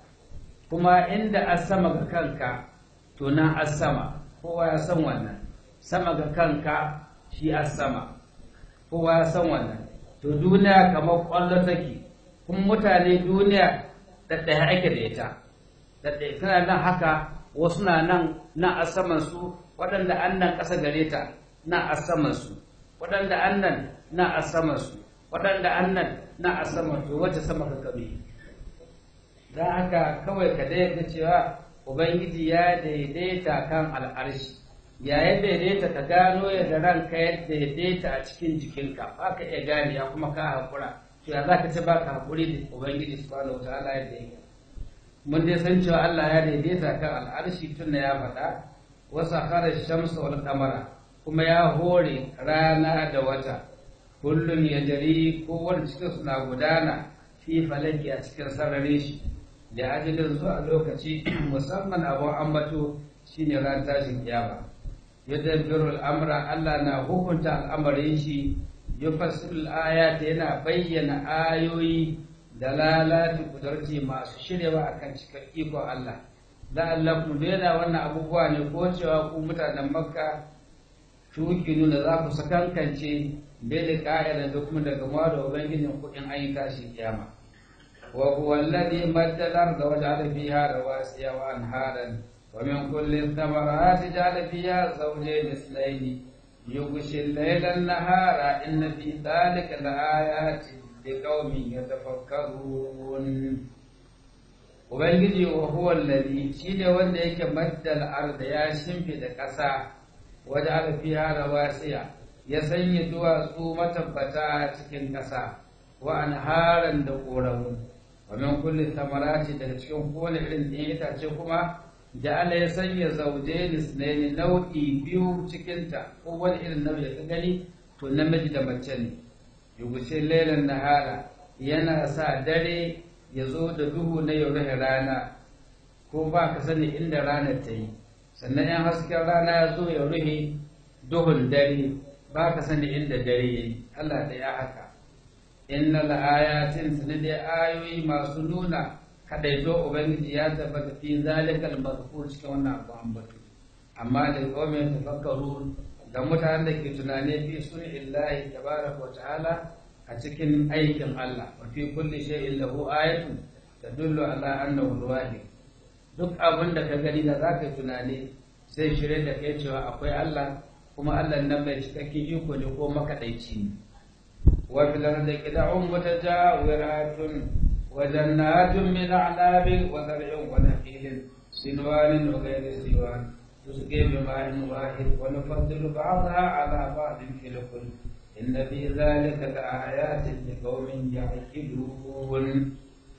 kuma inda a sama ga kanka to nan a sama kowa ya san wannan sama ga kanka shi a sama kowa ya san wannan to duniya kamar ƙwallo take kuma mutane duniya ɗaɗɗaya ake da ita ɗaɗɗaya tana nan haka wasu na nan na a saman su waɗanda an nan ƙasa gare ta na a saman su waɗanda an nan na a saman su waɗanda an nan na a saman to wacce sama ka kabe don haka kawai ka daidaita cewa ubangiji ya daidaita kan al'arshi yayin daidaita ka gano yadda ranka ya daidaita a cikin jikinka ba ka iya gane ya kuma ka haƙura to ya za ka ce ba ka haƙuri da ubangiji subhanahu wa ta'ala yadda yake mun dai san cewa Allah ya daidaita kan al'arshi tun da ya faɗa wasa khara shamsa wal qamara kuma ya hore rana da wata kullun ya jari kowane cikin suna gudana fi falaki a cikin sararin shi da ajalin zuwa lokaci musamman abun ambato shine ran tashin kiyama yadda birul amra Allah na hukunta al'amarin shi yufassilu ayat yana bayyana ayoyi da lalata kudurci masu shiryawa akan cikar ikon Allah la'allakum daina wannan abubuwa ne ko cewa ku mutanen makka tuki nuna za ku sakankance bai da ƙa'ida da kuma daga ma da ubangijin kuɗin ayyuka shi kiyama wa huwa alladhi maddala da waja'ala fiha rawasiya wa anharan wa min kulli thamarati ja'ala fiha zawjayn ithnayn yughshi al-layla an-nahara inna fi dhalika laayatin liqaumin yatafakkarun ubangiji wa huwa alladhi shine wanda yake maddal arda ya shimfida ƙasa waja'ala fiha rawasiya ya sanya duwatsu matabbata cikin ƙasa wa anharan da ƙoramu wa min kulli thamarati daga cikin kowane irin ɗin itace kuma ja'ala ya sanya zawjayn isnayn nau'i biyu cikin ta ko wani irin nau'i da ka gani to namiji da mace ne yugushi lailan nahara yana sa dare ya zo da duhu na yau rana ko ba ka sani inda ranar ta yi sannan yan hasken rana ya zo ya rufe duhun dare ba ka sani inda dare ya yi Allah da ya haka inna la'ayatin sani da ayoyi masu nuna kadaito ubangiji ya tabbata fi zalikal mazkur cikin wannan abu ambatu amma da qaumin tafakkaru ga mutanen da ke tunane fi sunillahi tabaraka wa ta'ala a cikin aikin Allah wa fi kulli shay'in lahu ayatun tadullu ala annahu al-wahid duk abin da ka gani da zaka yi tunani sai shirye da kai cewa akwai Allah kuma Allah nan mai cikakken iko ne ko makaɗaici ne wa fil ardi qida'un mutajawiratun wa jannatun min a'nabin wa zar'in wa nakhilin sinwanin wa ghayri siwan tusqi bima'in wahid wa nufaddilu ba'daha 'ala ba'din fil kulli inna fi dhalika la'ayatin liqaumin ya'qilun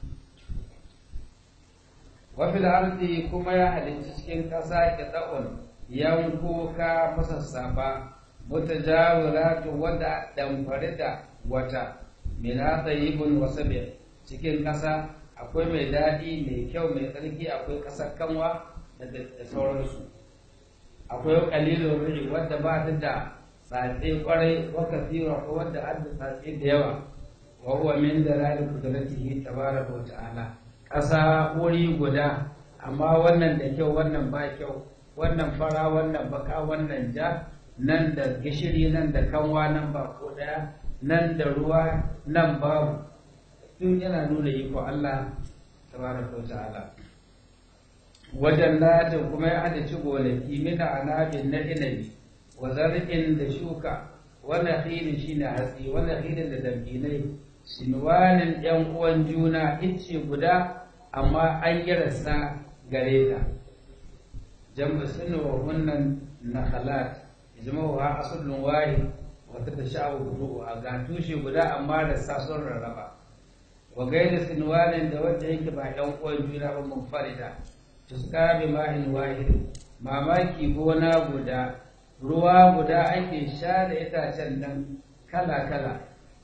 wa fil ardi kuma ya halicci cikin ƙasa qida'un yankuka masassafa mutajawiratu wadda damfare da wata min tayyibun wa sabi cikin ƙasa akwai mai daɗi mai kyau mai tsarki akwai ƙasar kanwa da sauransu akwai qalilun ri wadda ba ta da tsatse kwarai wa kathira ko wadda an da tsatse da yawa wa huwa min dalali qudratihi tabaraka wa ta'ala ƙasa wuri guda amma wannan da kyau wannan ba kyau wannan fara wannan baka wannan ja nan da gishiri nan da kanwa nan ba ko daya nan da ruwa nan babu duk yana nuna iko Allah tabaraka wa ta'ala wajen latin kuma ya hada ci gonaki mina anabin na inabi wa zar'in da shuka wannan hilin shine hatsi wannan hilin da dambinai sinwanin yan uwan juna icce guda amma an yi rasa gare ta جمع سن وهن نخلات جمعها أصل واحد وتتشعب فروعها قال توشي بدا أما لساسون الربا وغير سنوان دوت هيك با يوم قوي جونا منفردة تسقى بماء واحد mamaki gona guda ruwa guda ake sha da itacen nan kala-kala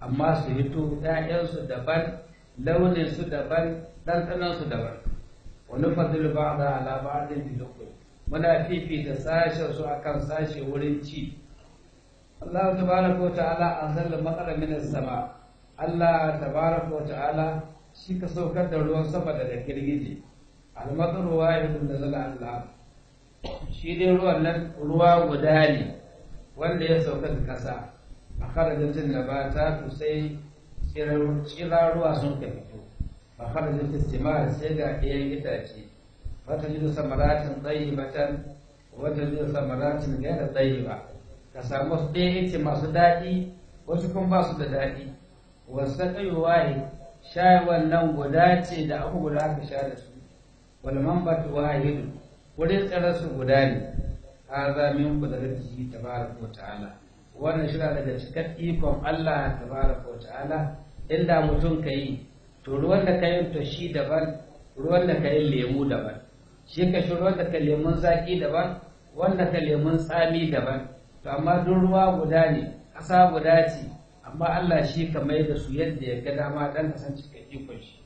amma su hito ‘ya'yansu daban launinsu daban ɗanɗanansu daban wani fadilu ba da ala ba'adin bilokul muna fifita sashen su akan sashe wurin ci Allah tabaraka wa ta'ala anzala matsala min sama Allah tabaraka wa ta'ala shi ka saukar da ruwan sama daga girgije al-mataru wahidun da zala Allah shi dai ruwan nan ruwa guda ne wanda ya sauka da kasa a kharajin nabata to sai tsira ruwa sun ka fito a kharajin istimar sai ga ɗayan itace wata jidu samaratin tsayibatan wata jidu samaratin gaira tsayiba ka samu ɗaya ice masu daɗi wasu kuma ba su da daɗi wasu ƙaiwaye shayarwar nan guda ce da aka guda aka sha da su wal manbatu wahidu wurin tsararsu guda ne hadha min qudratihi tabaraka wa ta'ala wannan shi daga cikar ikon Allah tabaraka wa ta'ala inda mutum kai to ruwan da kai to shi daban ruwan da kai lemu daban shi ka shi ruwan da ka lemun zaki daban wanda ka lemun tsami daban to amma duk ruwa guda ne ƙasa guda ce amma Allah shi ka mai da su yadda ya ga dama dan ka san cikin ikon shi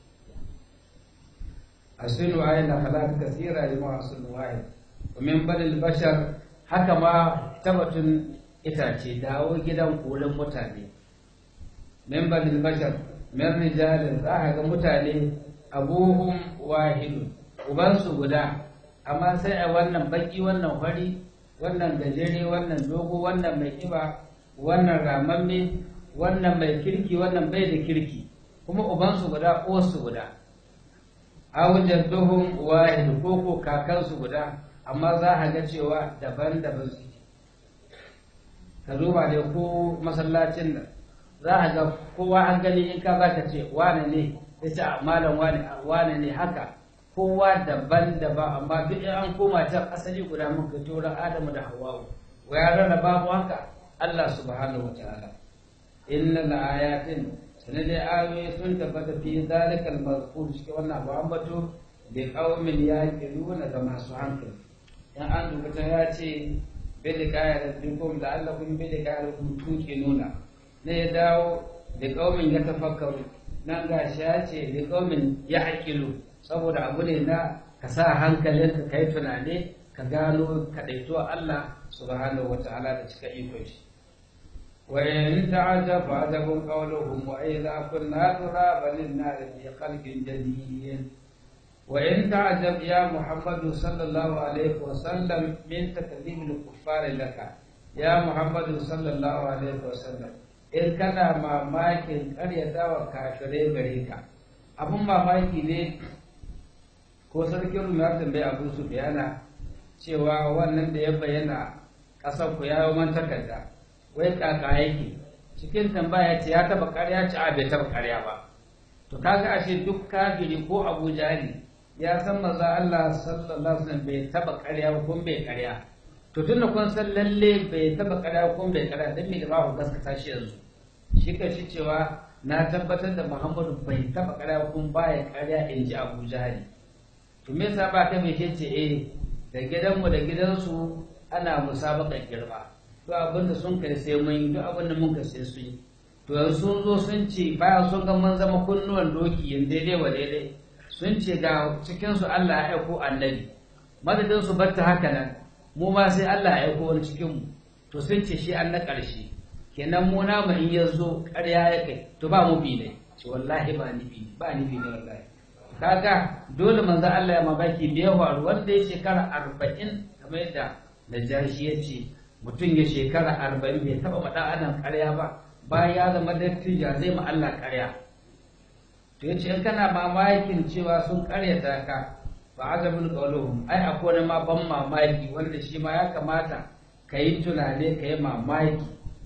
asilu ayna khalaq kathira lima aslu wahid wa min balil bashar haka ma tabbatun itace dawo gidan kolin mutane min balil bashar min rijalin za ka ga mutane abuhum wahidun ubansu guda amma sai a wannan baki wannan fari wannan gajere wannan dogo wannan mai kiba wannan ramamme wannan mai kirki wannan bai da kirki kuma ubansu guda uwarsu guda awujan duhun wahid ko ko kakansu guda amma za a ga cewa daban-daban su ka duba da ko masallacin nan za a ga kowa an gani in ka zaka ce wane ne ya ce malam wane ne haka kowa daban-daban amma duk an koma can asali guda muka tura adamu da hawa'u wa ya rana babu haka Allah subhanahu wa ta'ala inna la ayatin sanar da ayoyi sun tabbata fi zalikal mazkur cikin wannan abu ambato da qaumin yaqiluna ga masu hankali in an duba ta ya ce bi da kaya da dukum da Allah kun bi da kaya da tuke nuna ne ya dawo da qaumin ya tafakkaru nan ga shi ya ce da qaumin ya aqilu saboda abu ne na ka sa hankalinka kai tunane ka gano kadaito Allah subhanahu wataala da cika ikon shi وإن تعجب فعجب قولهم وإذا كنا ترابا للنار في خلق جديد وإن تعجب يا محمد صلى الله عليه وسلم من تكذيب الكفار لك يا محمد صلى الله عليه وسلم in kana mamakin ƙaryata wa kafirai gare ka abin mamaki ne ko sarkin rum ya tambayi abu su bayana cewa wannan da ya bayyana ƙasar ku ya yi takarda wai kaka yake cikin tambaya ce ya taba karya ci a bai taba karya ba to kaga ashe duk kafiri ko Abu Jahali ya san maza Allah sallallahu alaihi wasallam bai taba karya ba kun bai karya to tunda kun san lalle bai taba karya kun bai karya dan me da ba ku gaskata shi yanzu shi ka shi cewa na tabbatar da Muhammadu bai taba karya kun baya karya in ji Abu Jahali to me yasa ba kai mai ce eh da gidanmu da gidansu ana musabakan girma duk abin da sun kai sai mun yi duk abin da mun kai sai su yi to yanzu sun zo sun ce bayan sun ga mun zama kunnuwan doki yin daidai wa daidai sun ce ga cikin su Allah ya aiko annabi madadin su batta haka nan mu ma sai Allah ya aiko wani cikin mu to sun ce shi an na ƙarshe kenan mu na mu in ya zo ƙarya ya kai to ba mu bi ne ce wallahi ba ni bi ba ni bi ne wallahi kaga dole manzo Allah ya mabaki da yawa wanda ya shekara arba'in kamar yadda Najashi ya ce mutum ya shekara arba'in bai taɓa faɗa anan ƙarya ba bayan ya zama dattija zai ma Allah ƙarya to ya ce in kana mamakin cewa sun ƙaryata ka ba azabul qawluhum ai akwai wani ma ban mamaki wanda shi ma ya kamata ka yi tunane ka yi mamaki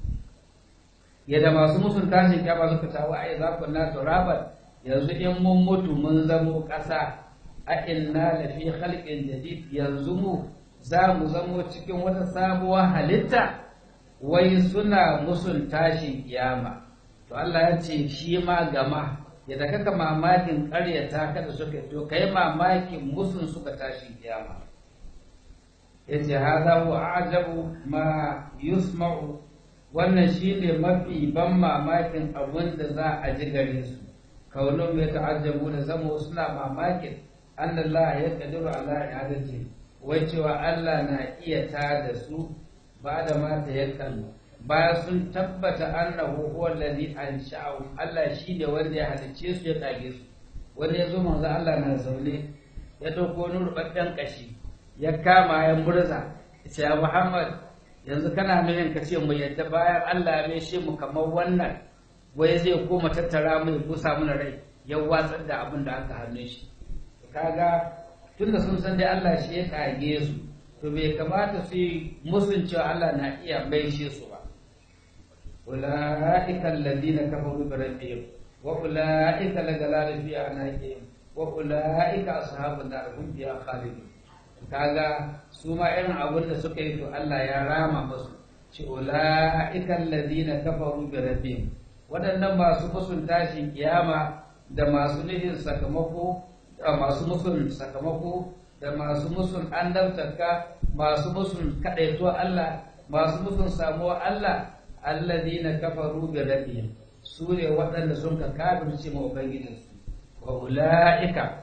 yadda masu musun tashin kyama suka tawo ai za ku na turaban yanzu in mun mutu mun zamo ƙasa a inna lafi khalqin jadid yanzu mu za mu zamo cikin wata sabuwar halitta wai suna musun tashin kiyama to Allah ya ce shi ma gama yadda kaka mamakin ƙaryata kada suka to kai mamakin musun suka tashin kiyama yace hada wa ajabu ma yusma'u wannan shine mafi ban mamakin abin da za a ji gare su kaunin mai ta'ajjabu da zama suna mamakin annallah ya kadiru ala i'adati wai cewa Allah na iya ta da su ba da mata yakan baya sun tabbata annahu huwa allazi ansha'u Allah shi ne wanda ya halicce su ya kage su wanda ya zo manzo Allah na zaune ya dauko nurbabben kashi ya kama ya murza ya Muhammad yanzu kana nuna ka ce mu yadda bayan Allah ya shi mu kamar wannan wai zai koma tattara mu ya kusa mana rai ya watsar da abin da aka hannun shi kaga tunda sun san dai Allah shi ya kage su to bai kamata su yi musun cewa Allah na iya maishe su ba ulaika alladhina kafaru bi rabbihim wa ulaika lagalal fi anaqihim wa ulaika ashabun nar hum fiha khalidun kaga su ma irin abin da suka yi to Allah ya rama musu ci ulaika alladhina kafaru bi rabbihim waɗannan masu musun tashin kiyama da masu nufin sakamako da masu musun sakamako da masu musun annabtarka masu musun kaɗaito Allah masu musun samuwa Allah alladhina kafaru bi rabbihim su ne waɗanda sun ka kafirce ma ubangijinsu wa ulaika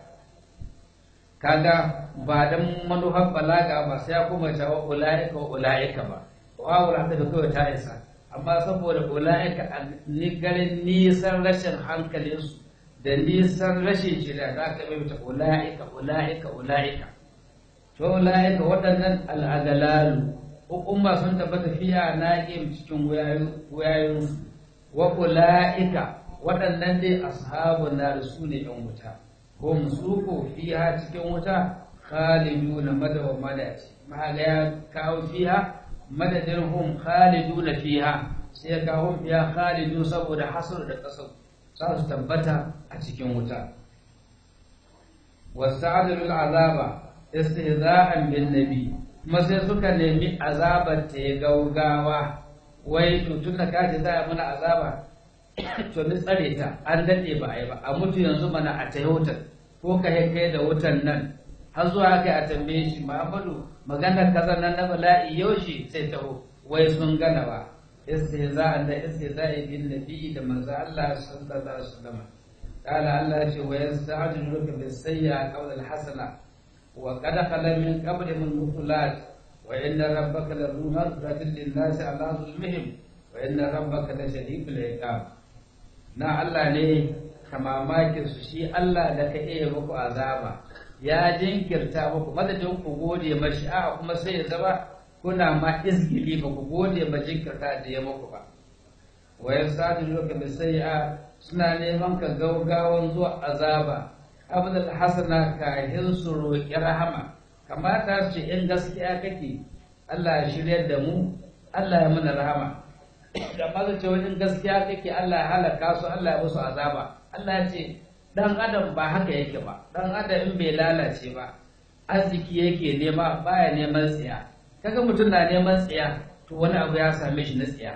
kaga ba dan manufar balaga ba sai ya kuma ta wa ulaika wa ulaika ba wa wala da kawai ta isa amma saboda ulaika a garin nisan rashin hankalinsu da nisan rashin shirya za ka mai ta ula'ika ula'ika ula'ika to ula'ika waɗannan al'adalalu hukuma sun tabbata fiya na cikin wayayensu wa ula'ika waɗannan dai ashabun na su ne ɗan wuta ko musuko fiya cikin wuta khalidu na madawa madaci mahaga ya kawo fiya madadin hum khalidu na fiya sai ya kawo fiya khalidu saboda hasar da ƙasar za su tabbata a cikin wuta wasta'adul azaba istihza'an bin nabi kuma sai suka nemi azabar ta ya gaugawa wai to tun da kaji za a mana azaba to ni tsare ta an dade ba ai ba a mutu yanzu mana a tayi wutar ko ka kai da wutan nan har zuwa kai a tambaye shi Muhammadu maganar kaza nan na bala'i yaushe sai taho wai sun gana ba istihza'an da istihza'i bin nabi da manzo Allah sallallahu alaihi wasallam قال الله شيء ويستعجلك بالسيئة قول الحسنة وقد خل من قبلهم المثلات وإن ربك لذو مغفرة للناس على ظلمهم وإن ربك لشديد العقاب na Allah ne kamamakin su shi Allah da ka iya muku azaba ya jinkirta muku madadin ku gode mashi a kuma sai ya zama kuna ma izgili ba ku gode ma jinkirta da ya muku ba wa yasadiluka bi sayyi'a suna neman ka gaugawan zuwa azaba abdul hasana kahin su roƙi rahama kamata su in gaskiya kake Allah ya shiryar da mu Allah ya mana rahama da maza ce wajen gaskiya kake Allah ya halaka su Allah ya musu azaba Allah ya ce dan adam ba haka yake ba dan adam in bai lalace ba arziki yake nema baya neman tsiya kaga mutum na neman tsiya to wani abu ya same shi na tsiya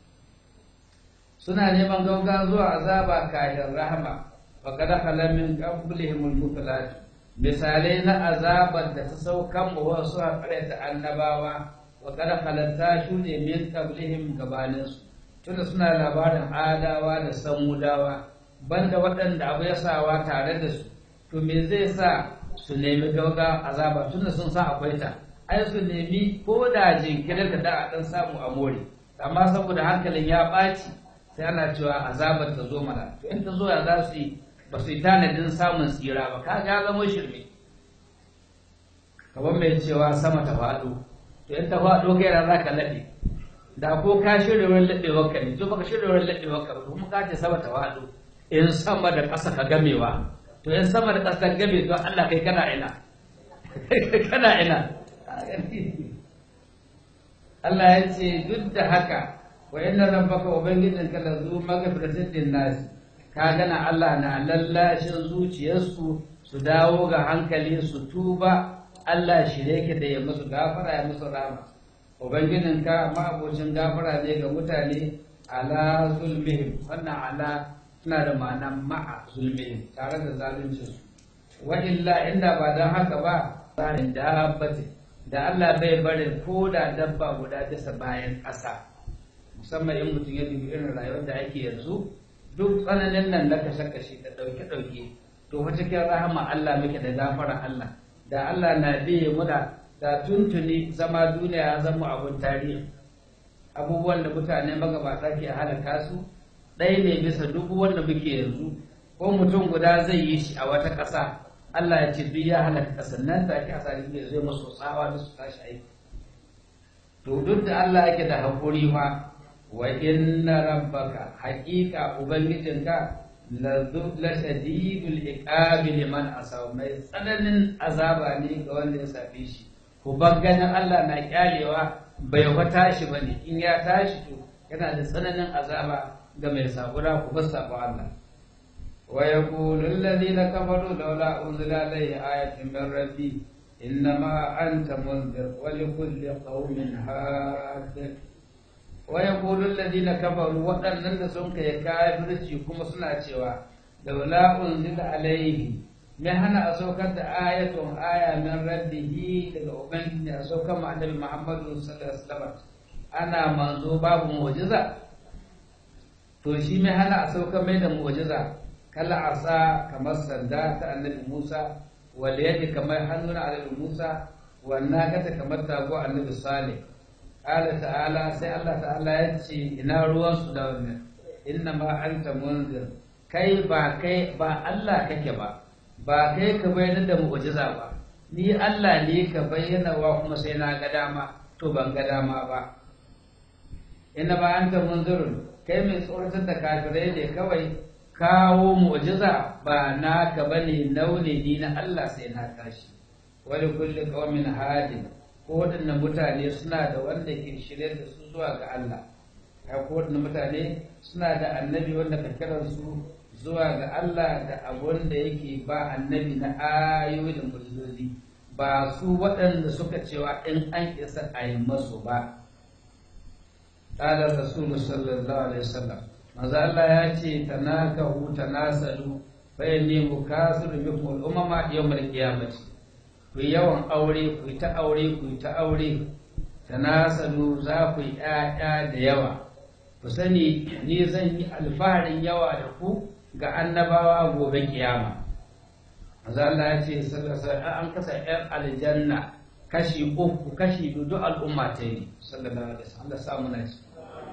suna neman gauga zuwa azaba kayan rahama wa kada halamin qablihim al misalai na azabar da ta saukan mu wasu a ta annabawa wa kada halatta shuɗe min qablihim gabanin su tunda suna labarin adawa da samudawa banda waɗanda abu ya sawa tare da su to me zai sa su nemi gauga azaba tunda sun san akwai ta ai su nemi ko da jinkirin da da a ɗan samu a more amma saboda hankalin ya ɓaci sai ana cewa azabar ta zo mana to in ta zo ya za su yi ba su yi tanadin samun tsira ba ka ga zama shirme kamar mai cewa sama ta faɗo to in ta faɗo kai ran za ka laɗe da ko ka shirya wurin laɗewar ka ne to baka shirya wurin laɗewar ka ba kuma ka ce sama ta faɗo in sama da ƙasa ka gamewa to in sama da ƙasa ka game to Allah kai kana ina kana ina Allah ya ce duk da haka wa inna rabbaka ubangijinka la zu maghfiratin linnas ka gana Allah na lallashin zuciyarsu su dawo ga hankali su tuba Allah shirye ki da ya musu gafara ya musu rama ubangijinka ma'abocin gafara ne ga mutane ala zulmihim wannan ala tana da ma'ana ma'a zulmihim tare da zaluncin su wa illa inda ba dan haka ba tsarin dabbatin da Allah bai barin ko da dabba guda bisa bayan ƙasa musamman in mutum ya dubi irin rayuwar da ake yanzu duk tsananin nan na kashe-kashe da ɗauke-ɗauke to fa cikin rahama Allah muke da gafara Allah da Allah na biye muna da tuntuni zama duniya ya zama abun tarihi abubuwan da mutane magabata ke halaka su ɗaya ne bisa duk wanda muke yanzu ko mutum guda zai yi shi a wata ƙasa Allah ya ce duk ya halaka ƙasar nan take a sari ne zai masu tsawa da su tashi aiki to duk da Allah yake da haƙuri fa wa inna rabbaka haƙiƙa ubangijinka la shadidul iqabi liman asaw mai tsananin azaba ne ga wanda ya sabe shi ku ganin Allah na kyalewa bai fa tashi bane in ya tashi to yana da tsananin azaba ga mai sabura ku bar sabo Allah wa yaqulu alladhina kafaru laula unzila alayhi ayatun min rabbi innama anta munzir wa likulli qaumin had wa yaqulu alladhina kafaru waɗannan da sun kai kafirci kuma suna cewa laula unzila alayhi me hana a saukar da ayatun aya min rabbihi daga ubangiji a saukar ma annabi muhammadu sallallahu alaihi wasallam ana manzo babu mu'jiza to shi me hana a saukar mai da mu'jiza kala asa kamar sanda ta annabi musa wal yadi kamar hannun annabi musa wannan kata kamar tago annabi salih qala ta'ala sai Allah ta'ala ya ce ina ruwan su da wannan inna ma anta munzir kai ba kai ba Allah kake ba ba kai ka bayyana da mu'jiza ba ni Allah ne ka bayyana wa kuma sai na ga dama to ban ga dama ba inna ba anta munzirun kai mai tsoratar da kafirai ne kawai kawo mu'jiza ba naka bane naune ni na Allah sai na tashi wani kulli qaumin hadin ko waɗannan mutane suna da wanda ke shirye da su zuwa ga Allah kai ko waɗannan mutane suna da annabi wanda ka kiransu zuwa ga Allah da abun da yake ba annabi na ayoyi da mujizozi ba su waɗanda suka cewa in an isa a yi masu ba ƙalar rasulu sallallahu alaihi wasallam maza Allah ya ce tanakahu tanasalu fa inni mukasiru bikum al-umama yawm al-qiyamati ku yawan aure ku ta aure ku ta aure tanasalu za ku yi ƴaƴa da yawa ku sani ni zan yi alfaharin yawa da ku ga annabawa gobe kiyama maza Allah ya ce an kasa ‘yan aljanna kashi uku kashi biyu duk al'umma ta yi sallallahu alaihi wasallam samu na ci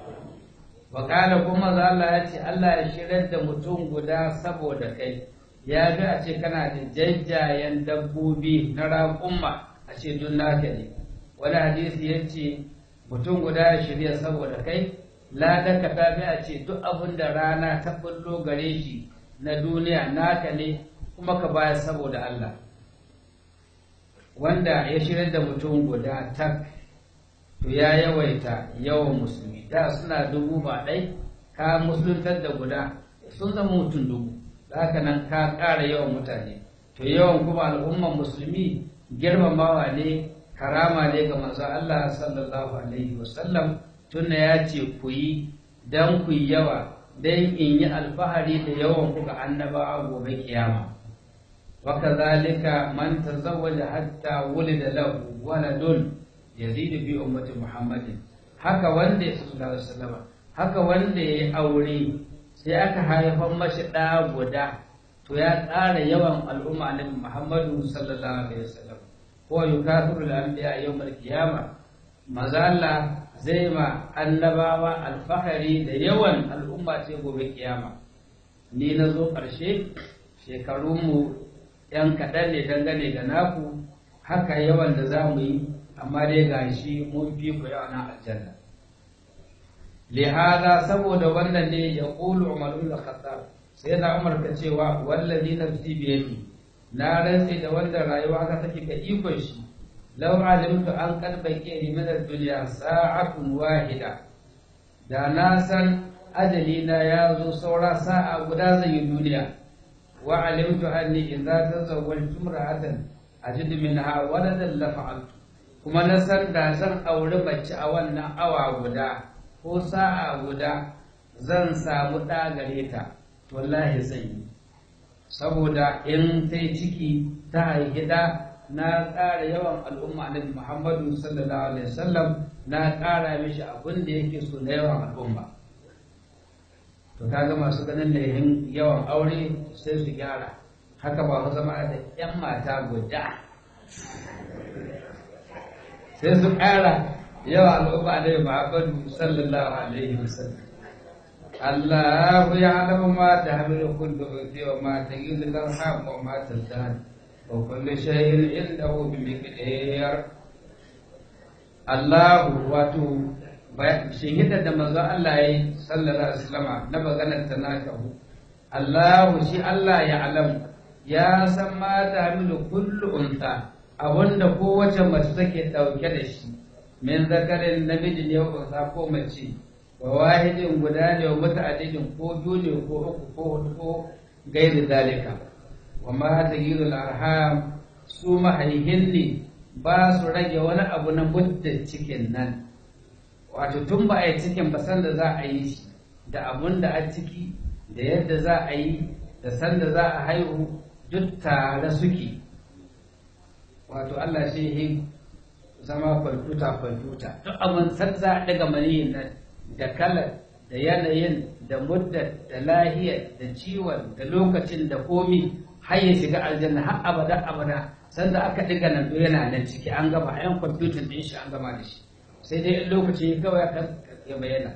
wa kana kuma maza Allah ya ce Allah ya shirar da mutum guda saboda kai ya bi a ce kana da jajjayen dabbobi na raƙumma a ce duk naka ne wani hadisi ya ce mutum guda ya shirya saboda kai ladaka ta bi a ce duk abin da rana ta bullo gare shi na duniya naka ne kuma ka bayar saboda Allah wanda ya shirya da mutum guda tak to ya yawaita yawan musulmi da suna dubu ba ɗai ka musuluntar da guda sun zama mutum dubu haka nan ka ƙara yawan mutane to yawan kuma al'umman musulmi girmamawa ne karama ne ga manzo Allah sallallahu alaihi wasallam tunna ya ce ku yi don ku yi yawa don in yi alfahari da yawan ku ga annabawa gobe kiyama wa kadhalika man tazawwaja hatta wulida lahu waladun yazidu bi ummati muhammadin haka wanda ya sallallahu alaihi wasallam haka wanda ya aure sai aka haifar mashi ɗa guda to ya ƙara yawan al'umma annabi muhammadu sallallahu alaihi wasallam ko yukafiru al-anbiya yawm al-qiyamah maza Allah zai ma annabawa alfahari da yawan al'umma ce gobe kiyama ni na zo ƙarshe shekarunmu ‘yan kaɗan ne dangane da naku haka yawan da za mu yi amma dai ga shi mun fi ku yawa na aljanna lihaza saboda wannan ne ya ƙulu umarun da khattab sai na umar ka cewa wallazi nafsi biyadi na rantse da wanda rayuwa ka take ga ikon shi لو علمت أن قد بقي من الدنيا ساعة واحدة da na san ajalina ya zo saura sa'a guda zai yi duniya wa alimtu anni idza tazawwaltu imra'atan ajidu minha waladan la fa'altu kuma na san da zan auri mace a wannan awa guda ko sa'a guda zan samu ɗa gare ta wallahi zan yi saboda in ta ciki ta haihi ɗa na ƙara yawan al'umma annabi Muhammadu sallallahu alaihi wasallam na ƙara mishi abin da yake so na yawan al'umma to kaga masu ganin laihin yawan aure sai su gyara haka ba ku zama da yan mata guda sai su ƙara yawan al'umma annabi Muhammadu sallallahu alaihi wasallam الله يعلم ما تحمل كل أنثى وما تجد الأرحام وما تزداد وكل شيء عنده بمقدار الله واتو shahida da manzon Allah ya yi sallallahu alaihi wasallam na maganar ta nakahu Allah shi Allah ya alam ya san ma ta hamilu kullu unta abinda kowace mace take dauke da shi min zakarin namiji ne unsa ko mace wa wahidin guda ne wa muta'addidin ko biyu ne ko uku ko hudu ko gairi dalika wa ma tagirul arham su mahaihin ne ba su rage wani abu na muddin cikin nan wato tun ba a yi cikin ba sanda za a yi shi da abun da a ciki da yadda za a yi da sanda za a haihu duk tare suke wato Allah shi yi zama kwamfuta kwamfuta duk abin san za a daga maniyin nan da kalar da yanayin da muddar da lahiyar da ciwon da lokacin da komi har ya shiga aljanna har abada abada sanda aka diga nan yana nan ciki an gama ayan kwamfutan din shi an gama da shi sai dai in lokaci kawai kan ya bayyana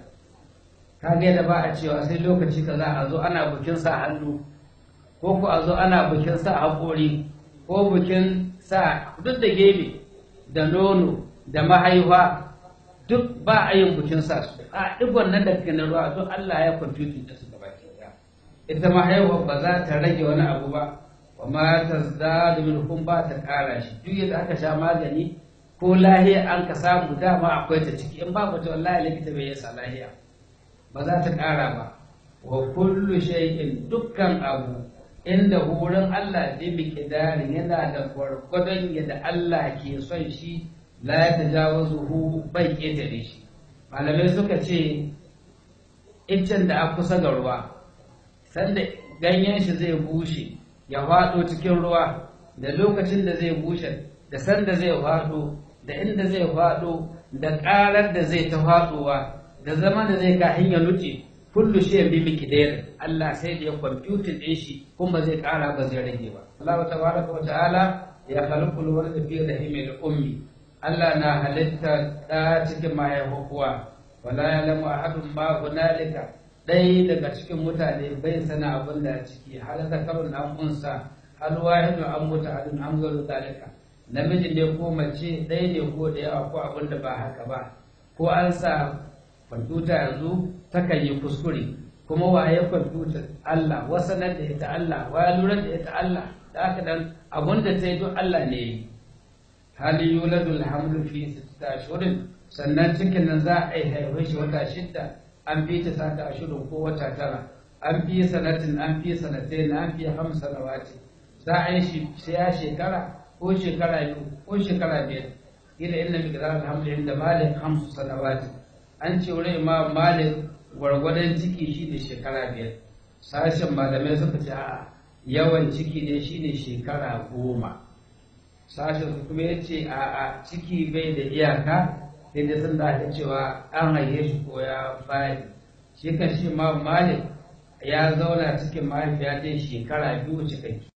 ka ga da ba a cewa sai lokaci kaza a zo ana bukin sa hannu ko ko a zo ana bukin sa haƙori ko bukin sa duk da gebe da nono da mahaifa duk ba a yin bukin sa su a digon nan da na ruwa duk Allah ya kwamfutin da su gaba ita mahaifa ba za ta rage wani abu ba wa ma tazdadu minhum ba ta kara shi duk yadda aka sha magani ko lahiya an ka samu dama akwai ta ciki in babu ta wallahi likita bai yasa lahiya ba za ta kara ba wa kullu shay'in dukkan abu inda wurin Allah bi miqdarin yana da gwargwadon yadda Allah ke son shi la ya tajawazuhu bai ketare shi malamai suka ce iccen da a kusa ga ruwa sanda ganyen shi zai bushe ya faɗo cikin ruwa da lokacin da zai bushe da sanda zai faɗo da inda zai faɗo da ƙarar da zai ta faɗowa da zaman da zai kahin ya nuce kullu shi bi miqdar Allah sai da ya kwamfutin ɗin shi kuma zai ƙara ba zai rage ba Allah tabaraka wa ta'ala ya khalaqul walada fi rahimil ummi Allah na halitta ɗa cikin mahaifuwa wala ya'lamu ahadun ma hunalika ɗaya daga cikin mutane bai sana abin da ciki hal zakarun an unsa hal wahidun an mutu halin an garu dalika namiji ne ko mace ɗaya ne ko da yawa ko abin da ba haka ba ko an sa kwamfuta yanzu takan yi kuskure kuma waye kwamfuta Allah wasanar da ita Allah wa lura da ita Allah da haka dan abin da ta yi duk Allah ne yi hali yuladul hamlu fi sittata ashhurin sannan cikin nan za a yi haihuwar shi wata shidda an fi ta sata ashirin ko wata tara an fi sanatin an fi sanatai na an fi hamsa na wace za a yi shi ya shekara ko shekara biyu ko shekara biyar ila inna miqdar alhamdu inda malik hamsu sanawati an ce wurin imam malik gwargwadon ciki shi ne shekara biyar sashen malamai suka ce a yawan ciki ne shi ne shekara goma sashen su kuma ya ce a ciki bai da iyaka sai dai sun da cewa an haife shi ko ya fadi shi kan shi ma malik ya zauna cikin mahaifiya dai shekara biyu cikakki